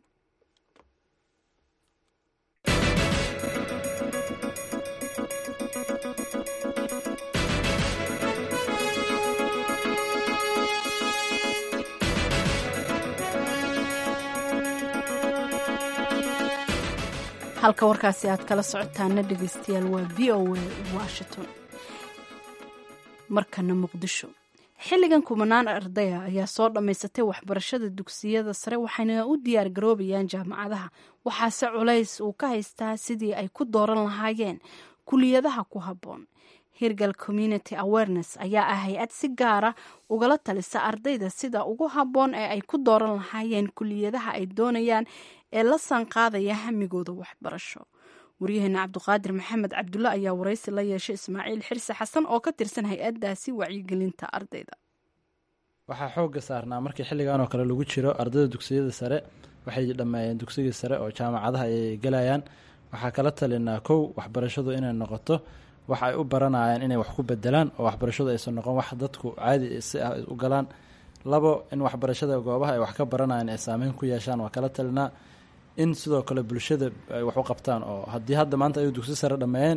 [SPEAKER 2] halka warkaasi aad kala socotaana dhegeystayaal waa v o a washington markana muqdisho xilligan kumanaan ardaya ayaa soo dhammaysatay waxbarashada dugsiyada sare waxayna u diyaar garoobayaan jaamacadaha waxaase culays uu ka haystaa sidii ay ku dooran lahaayeen kuliyadaha ku habboon hirgal community awareness ayaa ah hay-ad si gaara ugala talisa ardayda sida ugu habboon ee ay ku dooran lahaayeen kuliyadaha ay doonayaan ee la sanqaadaya hamigooda waxbarasho waryaheena cabduqaadir maxamed cabdulle ayaa waraysi la yeeshay ismaaciil xirsi xasan oo ka tirsan hay-addaasi wacyigelinta ardayda
[SPEAKER 4] waxaa xoogga saarnaa markii xilligan oo kale lagu jiro ardayda dugsiyada sare waxay dhammeeyeen dugsigii sare oo jaamacadaha ay gelayaan waxaa kala talinaa kow waxbarashadu inay noqoto wax ay u baranayaan inay wax ku bedelaan oo waxbarashadu aysan noqon wax dadku caadi si ah u galaan labo in waxbarashada goobaha ay wax ka baranayaan ay saameyn ku yeeshaan waa kala talinaa in sidoo kale bulshada ay wax u qabtaan oo haddii hadda maanta ay dugsi sare dhammeeyeen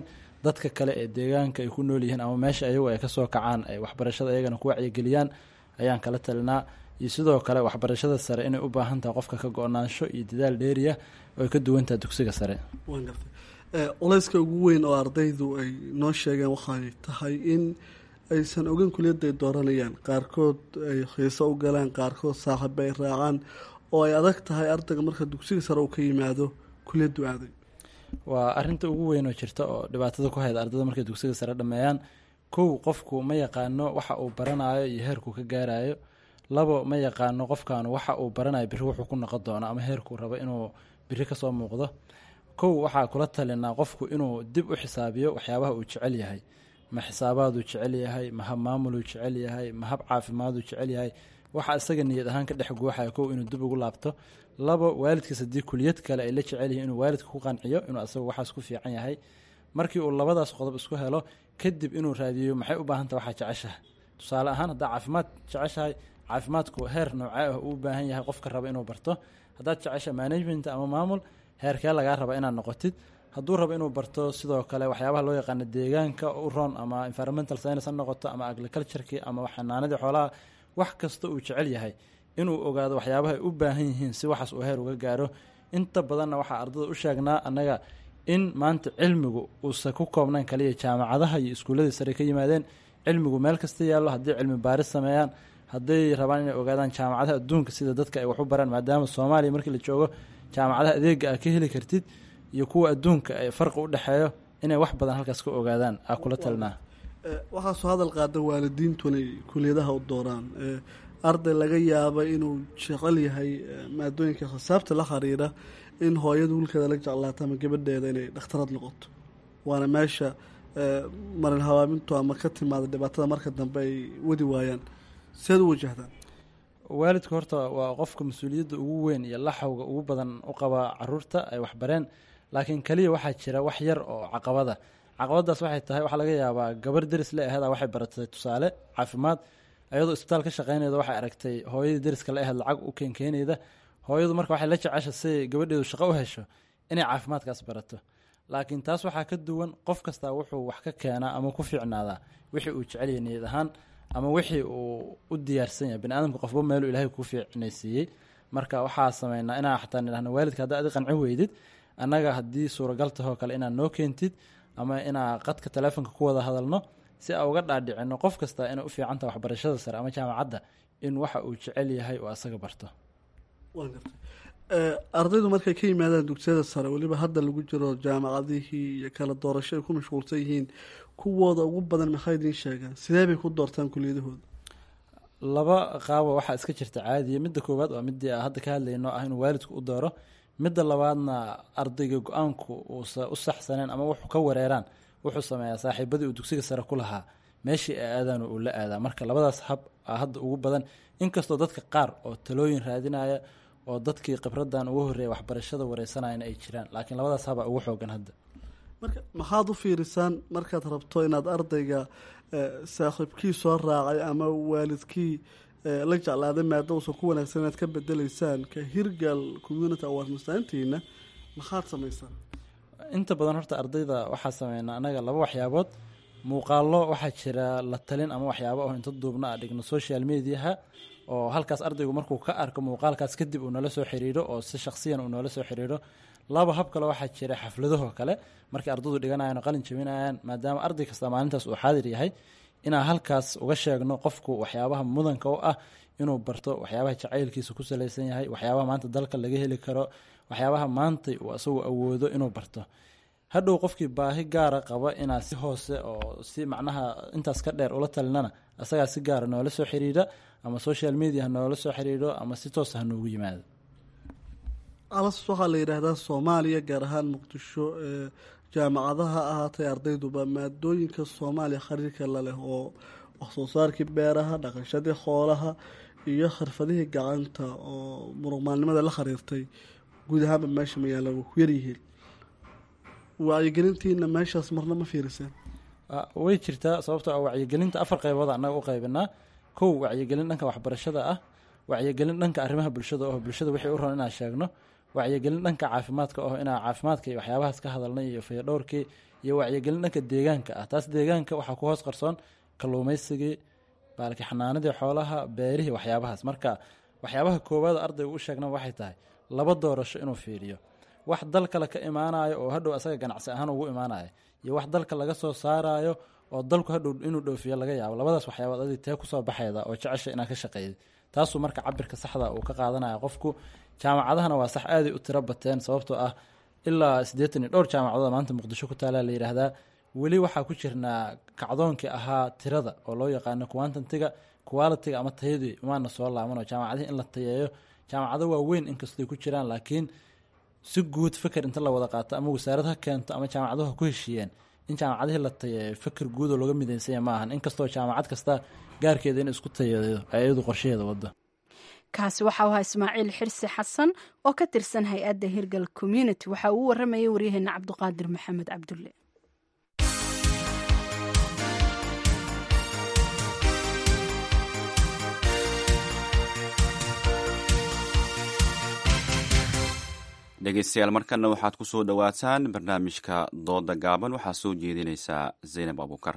[SPEAKER 4] dadka kale ee deegaanka ay ku nool yihiin ama meesha ayagu ay kasoo kacaan ay waxbarashada ayagana ku wacyigeliyaan ayaan kala talinaa iyo sidoo kale waxbarashada sare inay u baahan tahay qofka ka go-naansho iyo dadaal dheeriya oo ay ka duwan tahay dugsiga sare
[SPEAKER 10] waan gartay culayska ugu weyn oo ardaydu ay noo sheegeen waxay tahay in aysan ogeyn kuliyadda ay dooranayaan qaarkood ay xiiso u galaan qaarkood saaxiiba ay raacaan oo ay adag tahay ardayga marka dugsiga sare uu ka yimaado kuliyaddu aaday
[SPEAKER 4] waa arinta ugu weyn oo jirta oo dhibaatada ku hayda ardayda markay dugsiga sare dhameeyaan kow qofku ma yaqaano waxa uu baranayo iyo heerkuu ka gaarayo labo ma yaqaano qofkan waxa uu baranayo biri wuxuu ku noqon doono ama heerkuu rabo inuu biri kasoo muuqdo kow waxaa kula talinaa qofku inuu dib u xisaabiyo waxyaabaha uu jecel yahay ma xisaabaaduu jecel yahay ma hab maamuluu jecel yahay ma hab caafimaaduu jecel yahay waxa isaga niyad ahaan ka dhex guuxaya kow inuu dib ugu laabto labo waalidkiis haddii kuliyad kale ay la jecel yihiin inuu waalidka ku qanciyo inuu asagu waxaas ku fiican yahay markii uu labadaas qodob isku helo kadib inuu raadiyo maxay u baahanta waxaa jeceshahay tusaale ahaan haddaa caafimaad jeceshahay caafimaadku heer noocee ah uu u baahan yahay qofka raba inuu barto haddaad jecesha management ama maamul heerkee lagaa raba inaad noqotid hadduu rabo inuu barto sidoo kale waxyaabaha loo yaqaano deegaanka u ron ama environmental science ha noqoto ama agricultureki ama xanaanadii xoolaha wax kasta uu jecel yahay inuu ogaado waxyaabaha ay u baahan yihiin si waxaas uu heer uga gaaro inta badanna waxaa ardada u sheegnaa annaga in maanta cilmigu uusan ku koobnayn kaliya jaamacadaha iyo iskuulladii sare ka yimaadeen cilmigu meel kasta yaallo hadday cilmi baaris sameeyaan hadday rabaan inay ogaadaan jaamacadaha adduunka sida dadka ay wax u baraan maadaama soomaaliya markii la joogo jaamacadaha adeega aa ka heli kartid iyo kuwa adduunka ay farqi u dhexeeyo inay wax badan halkaas ka ogaadaan aa kula talinaa
[SPEAKER 10] waxaasoo hadal qaada waalidiintuna kuliyadaha u dooraan arday laga yaaba inuu jecel yahay maadooyinka khisaabta la xiriira in hooyada wiilkeeda la jeclaato ama gabadheeda inay dhakhtarad noqoto waana meesha marin habaamintu ama ka timaada dhibaatada marka dambe ay wadi waayaan seed u wajahdaan
[SPEAKER 4] waalidku horta waa qofka mas-uuliyadda ugu weyn iyo laxawga ugu badan u qaba caruurta ay waxbareen laakiin keliya waxaa jira wax yar oo caqabada caqabadaas waxay tahay waxaa laga yaabaa gabar deris le aheeda waxay baratay tusaale caafimaad ayadoo isbitaal ka shaqeynayda waxay aragtay hooyadii deriska la aheed lacag u keenkeenayda hooyadu marka waxay la jecesha si gabadheedu shaqo u hesho inay caafimaadkaas barato laakiin taas waxaa ka duwan qof kastaa wuxuu wax ka keenaa ama ku fiicnaadaa wixii uu jecelyahay niyad ahaan ama wixii uu u diyaarsan yahay bani aadamka qofba meeluu ilaahay ku fiicnaysiiyey marka waxaa sameynaa inaa xataa nidhahno waalidka haddaa adi qancin weydid annaga haddii suuragal tahoo kale inaad noo keentid ama inaa qadka teleefonka ku wada hadalno si aa uga dhaadhicino qof kasta inay u fiicantaha waxbarashada sare ama jaamacadda in waxa uu jecel yahay oo asaga barto
[SPEAKER 10] ardaydu markay ka yimaadaan dugsiyada sare weliba hadda lagu jiro jaamacadihii iyo kala doorasho ay ku mashquulsan yihiin kuwooda ugu badan maxay idiin sheegaan sidee bay ku doortaan kuliyadahooda
[SPEAKER 4] laba qaabo waxaa iska jirta caadiya midda koowaad waa midii hadda ka hadlayno ah inuu waalidku u dooro midda labaadna ardayga go-aanku uusa u saxsaneen ama wuxuu ka wareeraan wuxuu sameeyaa saaxiibadii uu dugsiga sare ku lahaa meeshii ay aadaan uu la aadaa marka labadaas hab a hadda ugu badan inkastoo dadka qaar oo talooyin raadinaya oo dadkii khibradan ugu horreeya waxbarashada wareysanayana ay jiraan laakiin labadaas habaa ugu xoogan hadda
[SPEAKER 10] marka maxaad u fiirisaan markaad rabto inaad ardayga saaxiibkii soo raacay ama waalidkii la jeclaaday maada uusan ku wanaagsan inaad ka bedeleysaan ka hirgal community award mastaantiina maxaad samaysaan
[SPEAKER 4] inta badan horta ardayda waxaa sameynaa anaga laba waxyaabood muuqaalo waxaa jira la talin ama waxyaabo oo inta duubna a dhigno social mediaha oo halkaas ardaygu markuu ka arko muuqaalkaas kadib uu nala soo xiriiro oo si shaksiyan uu noola soo xiriiro laba hab kale waxaa jira xafladahoo kale markay ardaydu dhiganayan oo qalin jabinayaan maadaama arday kasta maalintaas uu xaadir yahay inaan halkaas uga sheegno qofku waxyaabaha mudanka u ah inuu barto waxyaabaha jacaylkiisa ku salaysan yahay waxyaabaha maanta dalka laga heli karo waxyaabaha maantay uu asagu awoodo inuu barto hadhow qofkii baahi gaara qaba inaa si hoose oo si macnaha intaas ka dheer ula talinana asagaa si gaara noola soo xiriira ama social media ha noola soo xiriiro ama si toosa ha noogu yimaado
[SPEAKER 10] alas waxaa la yidhaahdaa soomaaliya gaar ahaan muqdisho jaamacadaha ahaatay ardayduba maadooyinka soomaaliya khariirka la leh oo waxsoo saarkii beeraha dhaqashadii xoolaha iyo xirfadihii gacanta oo muruqmaalnimada la khariirtay guud ahaanba meesha magaala wa ku yaryihiin wacyigelintiina meeshaas marna ma fiiriseen
[SPEAKER 4] way jirtaa sababtoo ah wacyigelinta afar qaybood annaga u qaybinaa kow wacyigelin dhanka waxbarashada ah wacyigelin dhanka arrimaha bulshada oo bulshada wixii u ron inaan sheegno wacyigelin dhanka caafimaadka oo inaa caafimaadka iyo waxyaabahaas ka hadalnay iyo fayadhowrkii iyo wacyigelin dhanka deegaanka ah taas deegaanka waxaa ku hoos qarsoon kalluumaysigii baalki xanaanadii xoolaha beerihii waxyaabahaas marka waxyaabaha koowaad ardayga u sheegna waxay tahay laba doorasho inuu fiiriyo wax dal kale ka imaanayo oo hadhow asaga ganacsi ahaan ugu imaanayo iyo wax dalka laga soo saarayo oo dalku hadhow inuu dhoofiyo laga yaabo labadaas waxyaabood adi tee kusoo baxayda oo jecesha inaa ka shaqeeyay taasuu marka cabirka saxda uu ka qaadanaya qofku jaamacadahana waa sax aaday u tiro bateen sababtoo ah ilaa siddeetan iyo dhowr jaamacadood maanta muqdisho ku taala la yidhaahdaa weli waxaa ku jirnaa kacdoonkii ahaa tirada oo loo yaqaano quantantiga qualitiga ama tayadii umaana soo laabanoo jaamacadihii in la tayeeyo jaamacado waaweyn inkastoy ku jiraan laakiin si guud fikir inta la wada qaato ama wasaarad ha keento ama jaamacaduhu ha ku heshiiyeen in jaamacadihii la tayeeyo fikir guud oo looga midaysanya ma ahan inkastoo jaamacad kasta gaarkeeda in isku tayeeyo ay iyadu qorshaheeda wado
[SPEAKER 2] kaasi waxa u ahaa ismaaciil xirsi xasan oo ka tirsan hay-adda hirgal community waxa uu waramayay waryaheena cabduqaadir maxamed cabdulle
[SPEAKER 1] dhegeystayaal markana waxaad ku soo dhowaataan barnaamijka dooda gaaban waxaa soo jeedinaysaa zaynab abuukar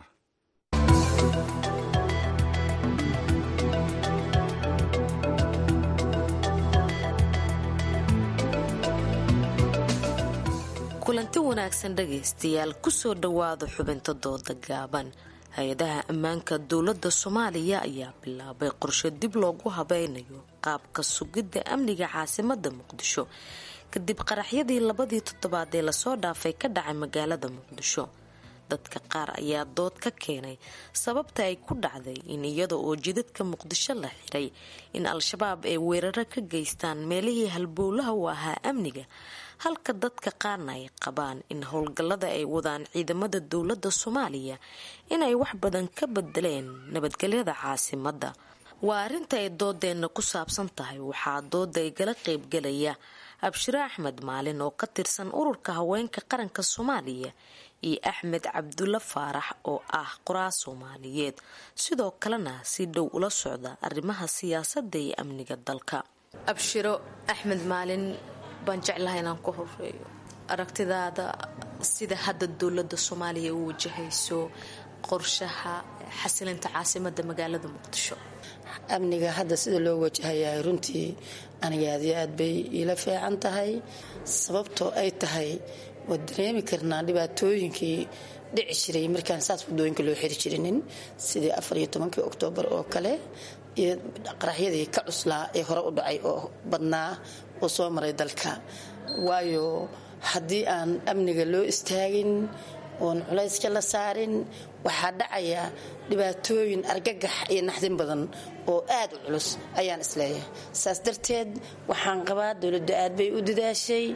[SPEAKER 11] kulanti wanaagsan dhagaystayaal kusoo dhowaada xubinta dooda gaaban hay-adaha ammaanka dowladda soomaaliya ayaa bilaabay qorshe dib loogu habeynayo qaabka sugidda amniga caasimada muqdisho kadib qaraxyadii labadii toddobaad ee lasoo dhaafay ka dhacay magaalada muqdisho dadka qaar ayaa dood ka keenay sababta ay ku dhacday in iyada oo jidadka muqdisho la xiray in al-shabaab ay weeraro ka geystaan meelihii halbowlaha u ahaa amniga halka dadka qaarna ay qabaan in howlgallada ay wadaan ciidamada dowladda soomaaliya inay wax badan ka bedeleen nabadgelyada caasimadda waa arrinta ay doodeenna ku saabsan tahay waxaa dooda ay gala qaybgalaya abshiro axmed maalin oo ka tirsan ururka haweenka qaranka soomaaliya iyo axmed cabdulla faarax oo ah qoraa soomaaliyeed sidoo kalena si dhow ula socda arrimaha siyaasadda iyo amniga dalka abshiro axmed maalin baan jeclahay inaan ku horeeyo aragtidaada sida hadda dowladda soomaaliya u wajahayso qorshaha xasilinta caasimada magaalada muqdisho
[SPEAKER 12] amniga hadda sida loo wajahayahay runtii aniga aad iyo aad bay iila fiican tahay sababtoo ay tahay waa dareemi karnaa dhibaatooyinkii dhici jiray markaan saas wadooyinka loo xiri jirinin sidii afar iyo tobankii oktoobar oo kale iyo qaraxyadii ka cuslaa ee hore u dhacay oo badnaa oo soo maray dalka waayo haddii aan amniga loo istaagin oon culayska la saarin waxaa dhacaya dhibaatooyin argagax iyo naxdin badan oo aad u culus ayaan isleeyahay saas darteed waxaan qabaa dowladda aad bay u dadaashay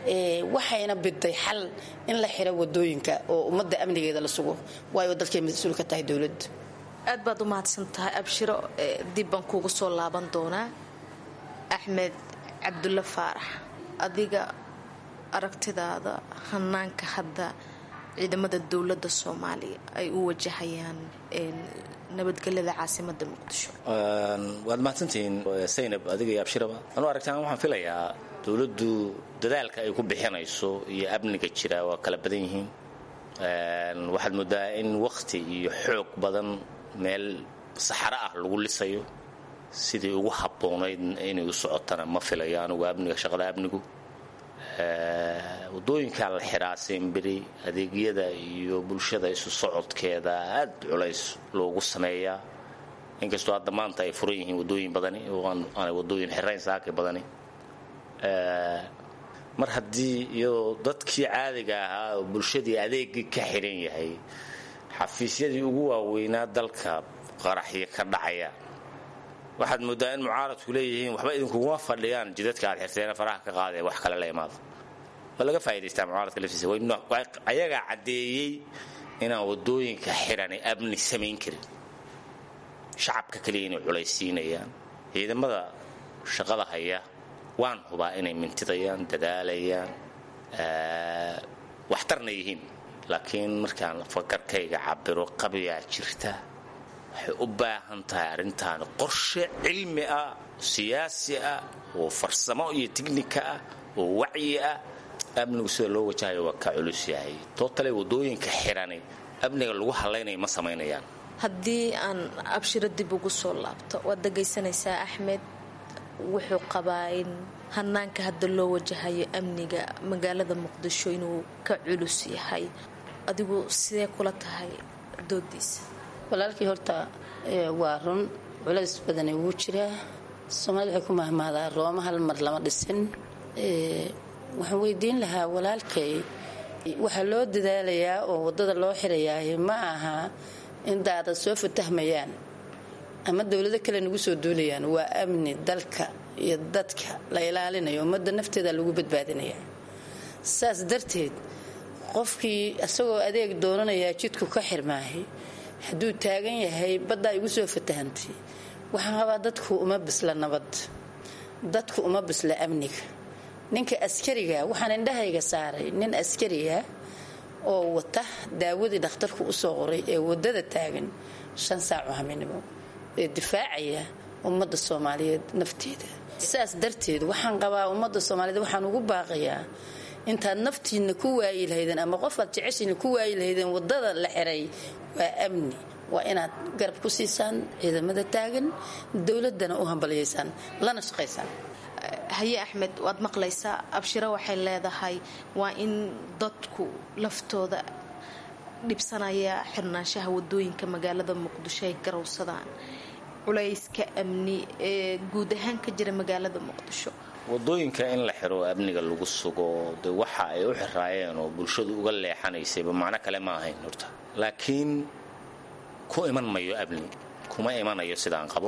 [SPEAKER 12] waxayna biday xal in la xiro wadooyinka oo ummadda amnigeeda la sugo waayo dalkay mas-uul ka tahay dowladda
[SPEAKER 11] aad baad u mahadsan tahay abshiro dib baan kuuga soo laaban doonaa axmed cabdulle faarax adiga aragtidaada hanaanka hadda ciidamada dowladda soomaaliya ay u wajahayaan nabadgelyada caasimada muqdisho
[SPEAKER 13] waad mahadsantihiin saynab adiga iyo abshiraba anuu aragtaan waxaan filayaa dowladdu dadaalka ay ku bixinayso iyo amniga jira waa kala badan yihiin waxaad moodaa in wakhti iyo xoog badan meel saxaro ah lagu lisayo sidii ugu habboonayd inay u socotana ma filayo anugu amniga shaqada amnigu wadooyinkaa la xiraa simbiri adeegyada iyo bulshada isu socodkeeda aad culays loogu sameeyaa inkastoo hadda maanta ay furan yihiin wadooyin badani oo aanay wadooyin xirayn saaki badani mar haddii iyadoo dadkii caadiga ahaa oo bulshadii adeegii ka xiran yahay xafiisyadii ugu waaweynaa dalka qaraxyo ka dhacaya waxaad moodaa in mucaaradku leeyihiin waxba idinkuguma fadhiyaan jidadka aad xirteena faraha ka qaadee wax kale la imaado waa laga faa'idaystaa mucaaradka laftiisa ayagaa caddeeyey inaan wadooyinka xirani amni samayn karin shacabka kaliya inay culaysiinayaan ciidamada shaqada haya waan hubaa inay mintidayaan dadaalayaan waxtarna yihiin laakiin markaan fakarkayga cabiro qabiyaa jirta waxay u baahan tahay arrintaani qorshe cilmi ah siyaasi ah oo farsamo iyo tignika ah oo wacyi ah amnigu sida loo wajahayo waa ka culus yahay tootale wadooyinka xirani amniga lagu hadlaynaya ma samaynayaan
[SPEAKER 11] haddii aan abshiro dib ugu soo laabto waad dhagaysanaysaa axmed wuxuu qabaa in hanaanka hadda loo wajahayo amniga magaalada muqdisho inuu ka culus yahay adigu sidee kula tahay doodiisa
[SPEAKER 12] walaalkii horta waa run culays badani wuu jiraa soomaalida waxay ku mahmaadaa rooma hal mar lama dhisin waxaan weydiin lahaa walaalkay waxaa loo dadaalayaa oo waddada loo xirayaa ma aha in daadad soo fatahmayaan ama dowlado kale nagu soo duulayaan waa amni dalka iyo dadka la ilaalinayo ummadda nafteeda lagu badbaadinaya saas darteed qofkii isagoo adeeg doonanayaa jidku ka xirmaahay hadduu taagan yahay baddaa igu soo fatahantay waxaan qabaa dadku uma bisla nabad dadku uma bisla amniga ninka askariga waxaan indhahayga saaray nin askariga oo wata daawadii dhakhtarku usoo qoray ee wadada taagan shan saaco haminimo ee difaacaya ummadda soomaaliyeed nafteeda saas darteed waxaan qabaa ummadda soomaaliyeed waxaan ugu baaqayaa intaad naftiina ku waayi lahaydeen ama qofaad jeceshiina ku waayi lahaydeen wadada la xiray waa amni waa inaad garab ku siisaan ciidamada taagan dowladana u hambaliyaysaan lana shaqaysaan
[SPEAKER 11] haye axmed waad maqlaysaa abshiro waxay leedahay waa in dadku laftooda dhibsanaya xirnaanshaha wadooyinka magaalada muqdisho ay garowsadaan culayska amni ee guud ahaan ka jira magaalada muqdisho
[SPEAKER 13] wadooyinka in la xiro amniga lagu sugo de waxa ay u xiraayeen oo bulshadu uga leexanaysayba macno kale ma ahayn horta laakiin ku iman mayo amni kuma imanayo sidaan qabo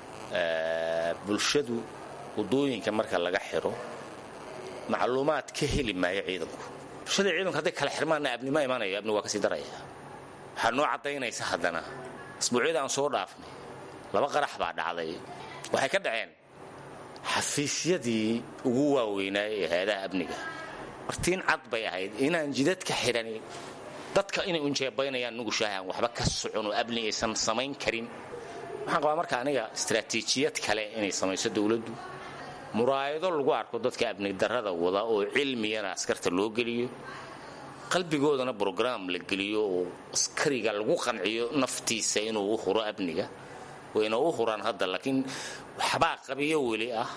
[SPEAKER 13] bulshadu wadooyinka marka laga xiro macluumaad ka heli maayo ciidanku bulshada ciidanku hadday kala xirmaana abni ma imanayo abni waa kasii daraya waxaa noo caddaynaysa haddana asbuucyada aan soo dhaafnay laba qarax baa dhacday waxay ka dhaceen xafiisyadii ugu waaweynaaye ee hay-adaha amniga martiin cad bay ahayd inaan jidadka xidhani dadka inay unjeebaynayaan nugushahan waxba ka socon oo amni aysan samayn karin waxaan qabaa marka aniga istaraatiijiyad kale inay samayso dowladdu muraayado lagu arko dadka amni darrada wada oo cilmiyana askarta loo geliyo qalbigoodana brograam la geliyo oo askariga lagu qanciyo naftiisa inuu u huro amniga wayna u huraan hadda laakiin waxbaa qabiyo weli ah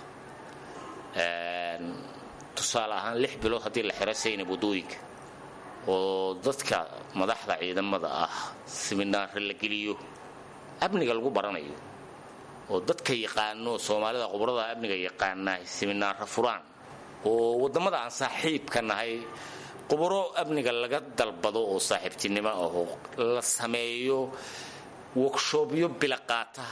[SPEAKER 13] tusaale ahaan lix bilood haddii la xiro saynab wadooyinka oo dadka madaxda ciidamada ah siminaare la geliyo amniga lagu baranayo oo dadka yaqaano soomaalida qubrada amniga yaqaana siminaaro furaan oo wadamada aan saaxiibka nahay qubro amniga laga dalbado oo saaxiibtinimo ah oo la sameeyo workshopyo bila qaata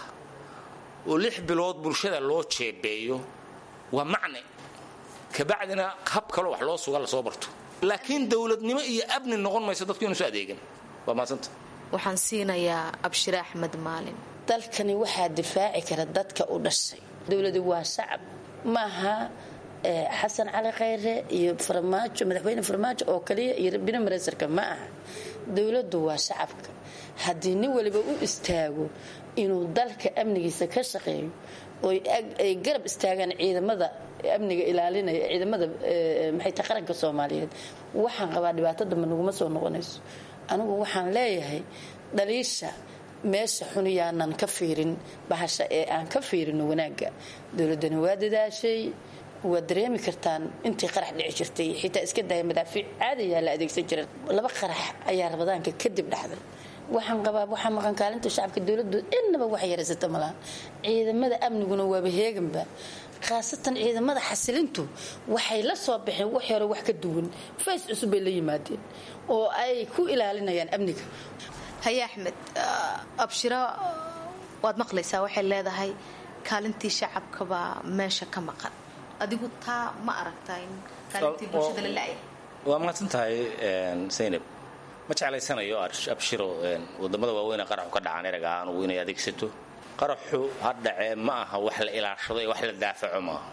[SPEAKER 13] oo lix bilood bulshada loo jeebeeyo waa macne kabacdina hab kaloo wax loo suga lasoo barto laakiin dowladnimo iyo amni noqon mayso dadku inuusu adeegan waa maadsanta
[SPEAKER 11] waxaan siinayaa abshire axmed maalin
[SPEAKER 12] dalkani waxaa difaaci kara dadka u dhashay dowladu waa shacab maaha xasan cali khayre iyo farmaajo madaxweyne farmaajo oo kaliya iyo bini mareysarka ma aha dowladdu waa shacabka haddii nin waliba u istaago inuu dalka amnigiisa ka shaqeeyo oo ay garab istaagaan ciidamada amniga ilaalinaya ciidamada maxay tahay qaranka soomaaliyeed waxaan qabaa dhibaato dambe naguma soo noqonayso anigu waxaan leeyahay dhaliisha meesha xun yaanan ka fiirin bahasha ee aan ka fiirino wanaagga dowladani waa dadaashay waad dareemi kartaan intii qarax dhici jirtay xitaa iska daya madaafiic caadiyaa la adeegsan jira laba qarax ayaa rabadaanka kadib dhexday waxaan qabaa waxaa maqan kaalinta shacabka dowladdu innaba wax yaraysata malaha ciidamada amniguna waaba heeganba khaasatan ciidamada xasilintu waxay la soo baxeen wax hore wax ka duwan fays cusub bay la yimaadeen oo ay ku ilaalinayaan amniga
[SPEAKER 11] haye axmed abshiro waad maqlaysaa waxay leedahay kaalintii shacabkabaa meesha ka maqan adigu taa ma aragtaa in kaalintii bulshada la la-ya
[SPEAKER 13] waa mahadsan tahay saynab ma jeclaysanayo abshiro wadamada waaweyn qaraxu ka dhacaan erag ahaan ugu inay adeegsato qaraxu ha dhacee ma aha wax la ilaashado ee wax la daafaco maaha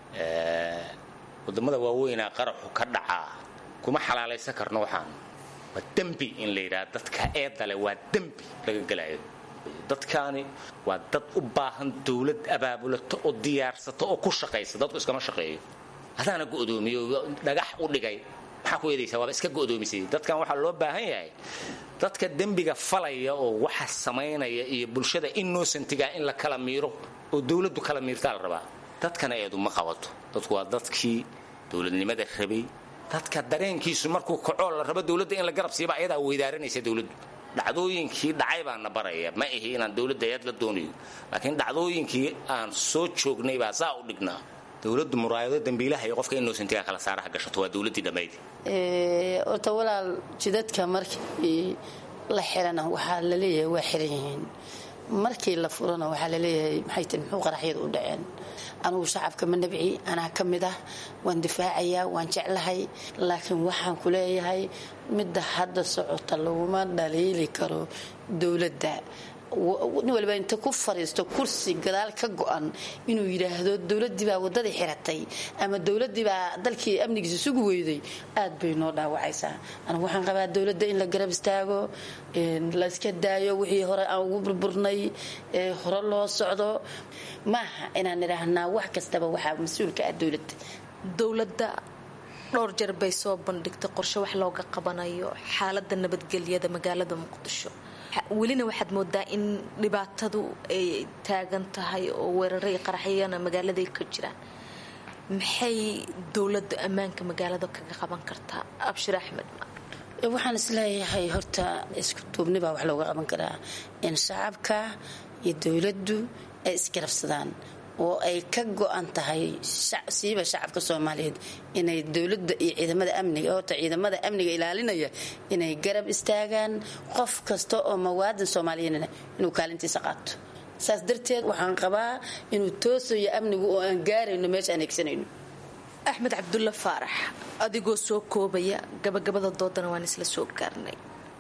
[SPEAKER 13] wadamada waaweynaa qaraxu ka dhacaa kuma xalaalaysan karno waxaan waa dembi in la yidhaha dadka eedale waa dembi laga gelayo dadkaani waa dad u baahan dowlad abaabulato oo diyaarsato oo ku shaqaysa dadku iskama shaqeeyo adaana go'doomiyo dhagax u dhigay maxaa ku eedaysaa waaba iska go'doomisay dadkan waxaa loo baahan yahay dadka dembiga falaya oo waxa samaynaya iyo bulshada innocentiga in la kala miiro oo dowladdu kala miirtaa la rabaa dadkana eedu ma qabato dadku waa dadkii dowladnimada rabay dadka dareenkiisu markuu kacoo la rabo dowladda in la garab siiba ayadaa weydaaranaysa dowladdu dhacdooyinkii dhacay baan na baraya ma ihi inaan dowladda eed la doonayo laakiin dhacdooyinkii aan soo joognay baa saa u dhignaa dowladdu muraayado dambiilaha iyo qofka innocentiga kala saaraha gashato waa dowladdii dhammayd
[SPEAKER 12] horta walaal jidadka markii la xirana waxaa la leeyahay waa xiran yihiin markii la furana waxaa la leeyahay maxay tahay muxuu qaraxyada u dhaceen anugu shacabka ma nabci anaa ka mid ah waan difaacayaa waan jeclahay laakiin waxaan ku leeyahay midda hadda socota laguma dhaliili karo dowladda nin waliba inta ku fariisto kursi gadaal ka go-an inuu yidhaahdo dowladdii baa waddadii xiratay ama dowladdii baa dalkii amnigiisa sugi weyday aad bay noo dhaawacaysaa anigu waxaan qabaa dowladda in la garab istaago la iska daayo wixii hore aan ugu burburnay hore loo socdo maaha inaan idhaahnaa wax kastaba waxaa mas-uulka ah dowladda
[SPEAKER 11] dowladda dhowr jeer bay soo bandhigtay qorshe wax looga qabanayo xaalada nabadgelyada magaalada muqdisho welina waxaad moodaa in dhibaatadu ay taagan tahay oo weeraray qaraxyana magaaladay ka jiraan maxay dowladda ammaanka magaalada kaga qaban kartaa abshir axmed
[SPEAKER 12] waxaan isleeyahay horta isku duubnibaa wax looga qaban karaa in shacabka iyo dowladdu ay isgarabsadaan oo ay ka go-an tahay siiba shacabka soomaaliyeed inay dowladda iyo ciidamada amniga horta ciidamada amniga ilaalinaya inay garab istaagaan qof kasta oo mawaadin soomaaliyeedna inuu kaalintiisa qaato saas darteed waxaan qabaa inuu toosayo amnigu oo aan gaarayno meesha aan egsanayno
[SPEAKER 11] axmed cabdulla faarax adigoo soo koobaya gabagabada doodana waan isla soo gaarnay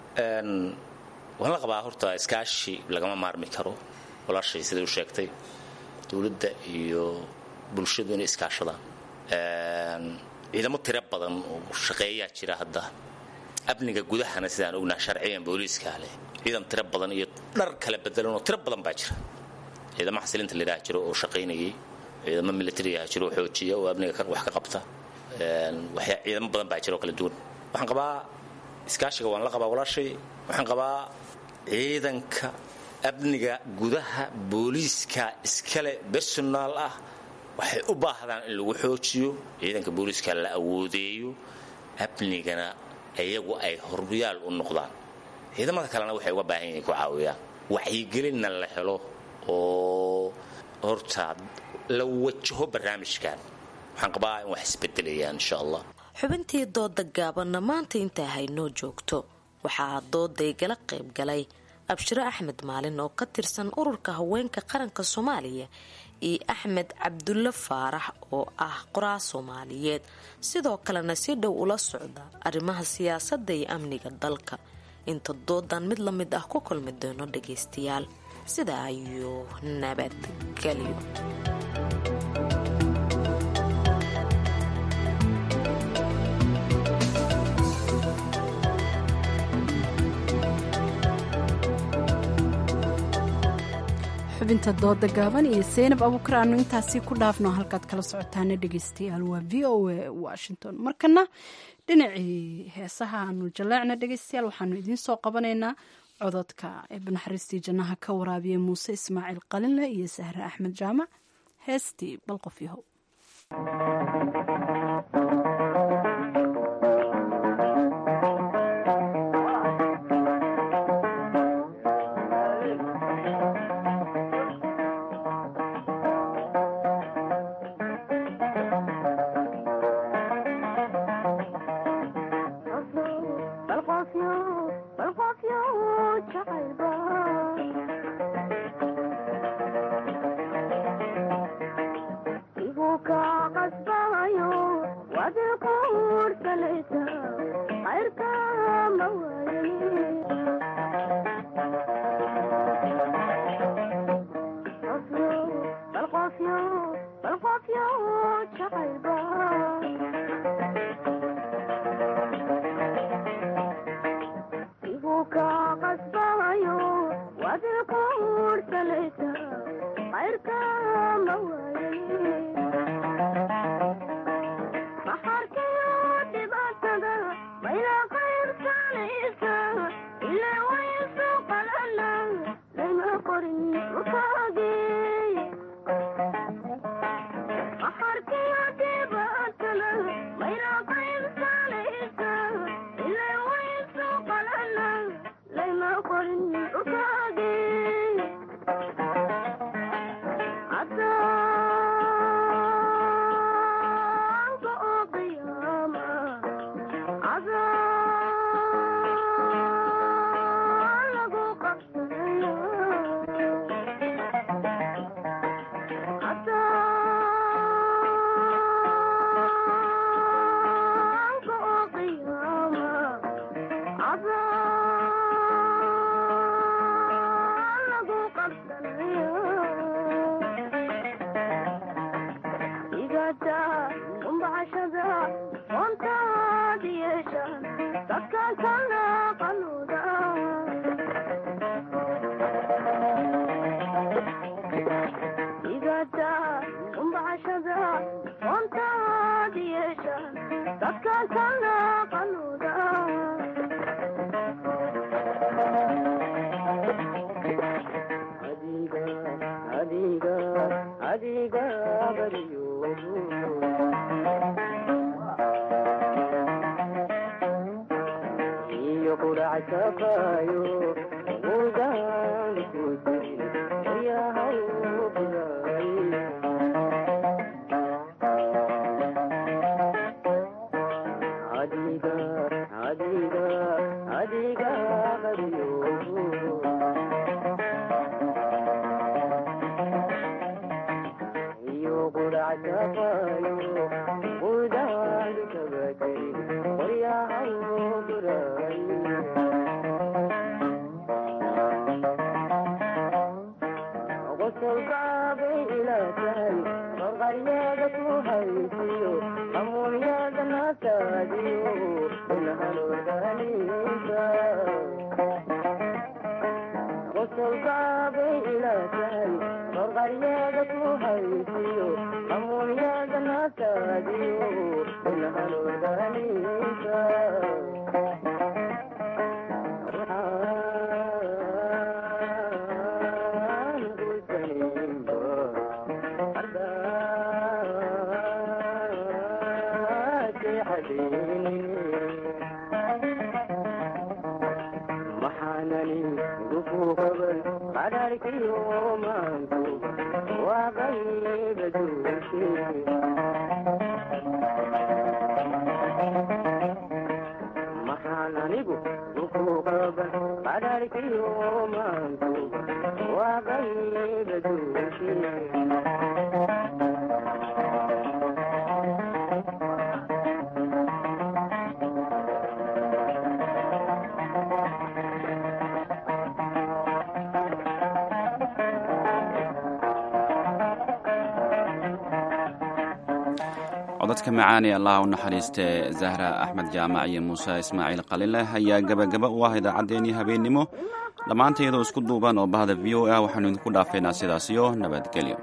[SPEAKER 13] waan la qabaa horta iskaashi lagama maarmi karo walaashay siday u sheegtay dowladda iyo bulshadu inay iskaashadaan ciidamo tiro badan oo shaqeeyaa jira hadda amniga gudahana sidaan ognaa sharciyan booliiskaa leh ciidan tiro badan iyo dhar kala bedelan oo tiro badan baa jira ciidamo xasilinta layidhaha jiro oo shaqaynayay ciidamo militariyaha jiro oo xoojiya oo amniga wax ka qabta ciidamo badan baa jira oo kala duwan waxaan qabaa iskaashiga waan la qabaa walaashay waxaan qabaa ciidanka amniga gudaha booliiska iskale bersonaal ah waxay u baahdaan in lagu xoojiyo ciidanka booliiska la awoodeeyo amnigana iyagu ay horyaal u noqdaan ciidamada kalena waxay uga baahan yihiin ku caawiyaan wacyigelinna la helo oo horta la wajaho barnaamijkan waxaan qabaa in wax isbedelayaan insha allah
[SPEAKER 11] xubintii dooda gaabanna maanta intaa haynoo joogto waxaa dooday gala qayb galay abshiro axmed maalin oo ka tirsan ururka haweenka qaranka soomaaliya iyo axmed cabdulle faarax oo ah qoraa soomaaliyeed sidoo kalena si dhow ula socda arrimaha siyaasadda iyo amniga dalka inta doodan mid la mid ah ku kulmi doono dhagaystayaal sida ayuu nabadgelyo
[SPEAKER 2] xubinta dooda gaaban iyo seynab abuukar aanu intaasi ku dhaafno halkaad kala socotaana dhegeystayaal waa v o a washington markana dhinacii heesaha aanu jaleecna dhegeystayaal waxaanu idiin soo qabanaynaa cododka eebanaxariistii jannaha ka waraabiyey muuse ismaaciil qalinle iyo sahre axmed jaamac heestii balqof yahow
[SPEAKER 1] codadka macaan ee allah u naxariistee zahra axmed jaamac iyo muuse ismaaciil qalileh ayaa gebagaba u ah idaacaddeenii habeennimo dhammaanta iyadoo isku duuban oo bahda v o a waxaanu idinku dhaafaynaa sidaas iyo nabadgelyo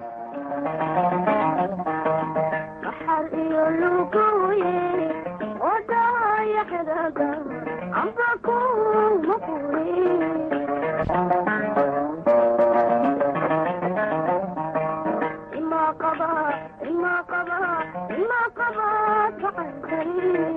[SPEAKER 14] ima qaba ima qaba ima qaba gacan kari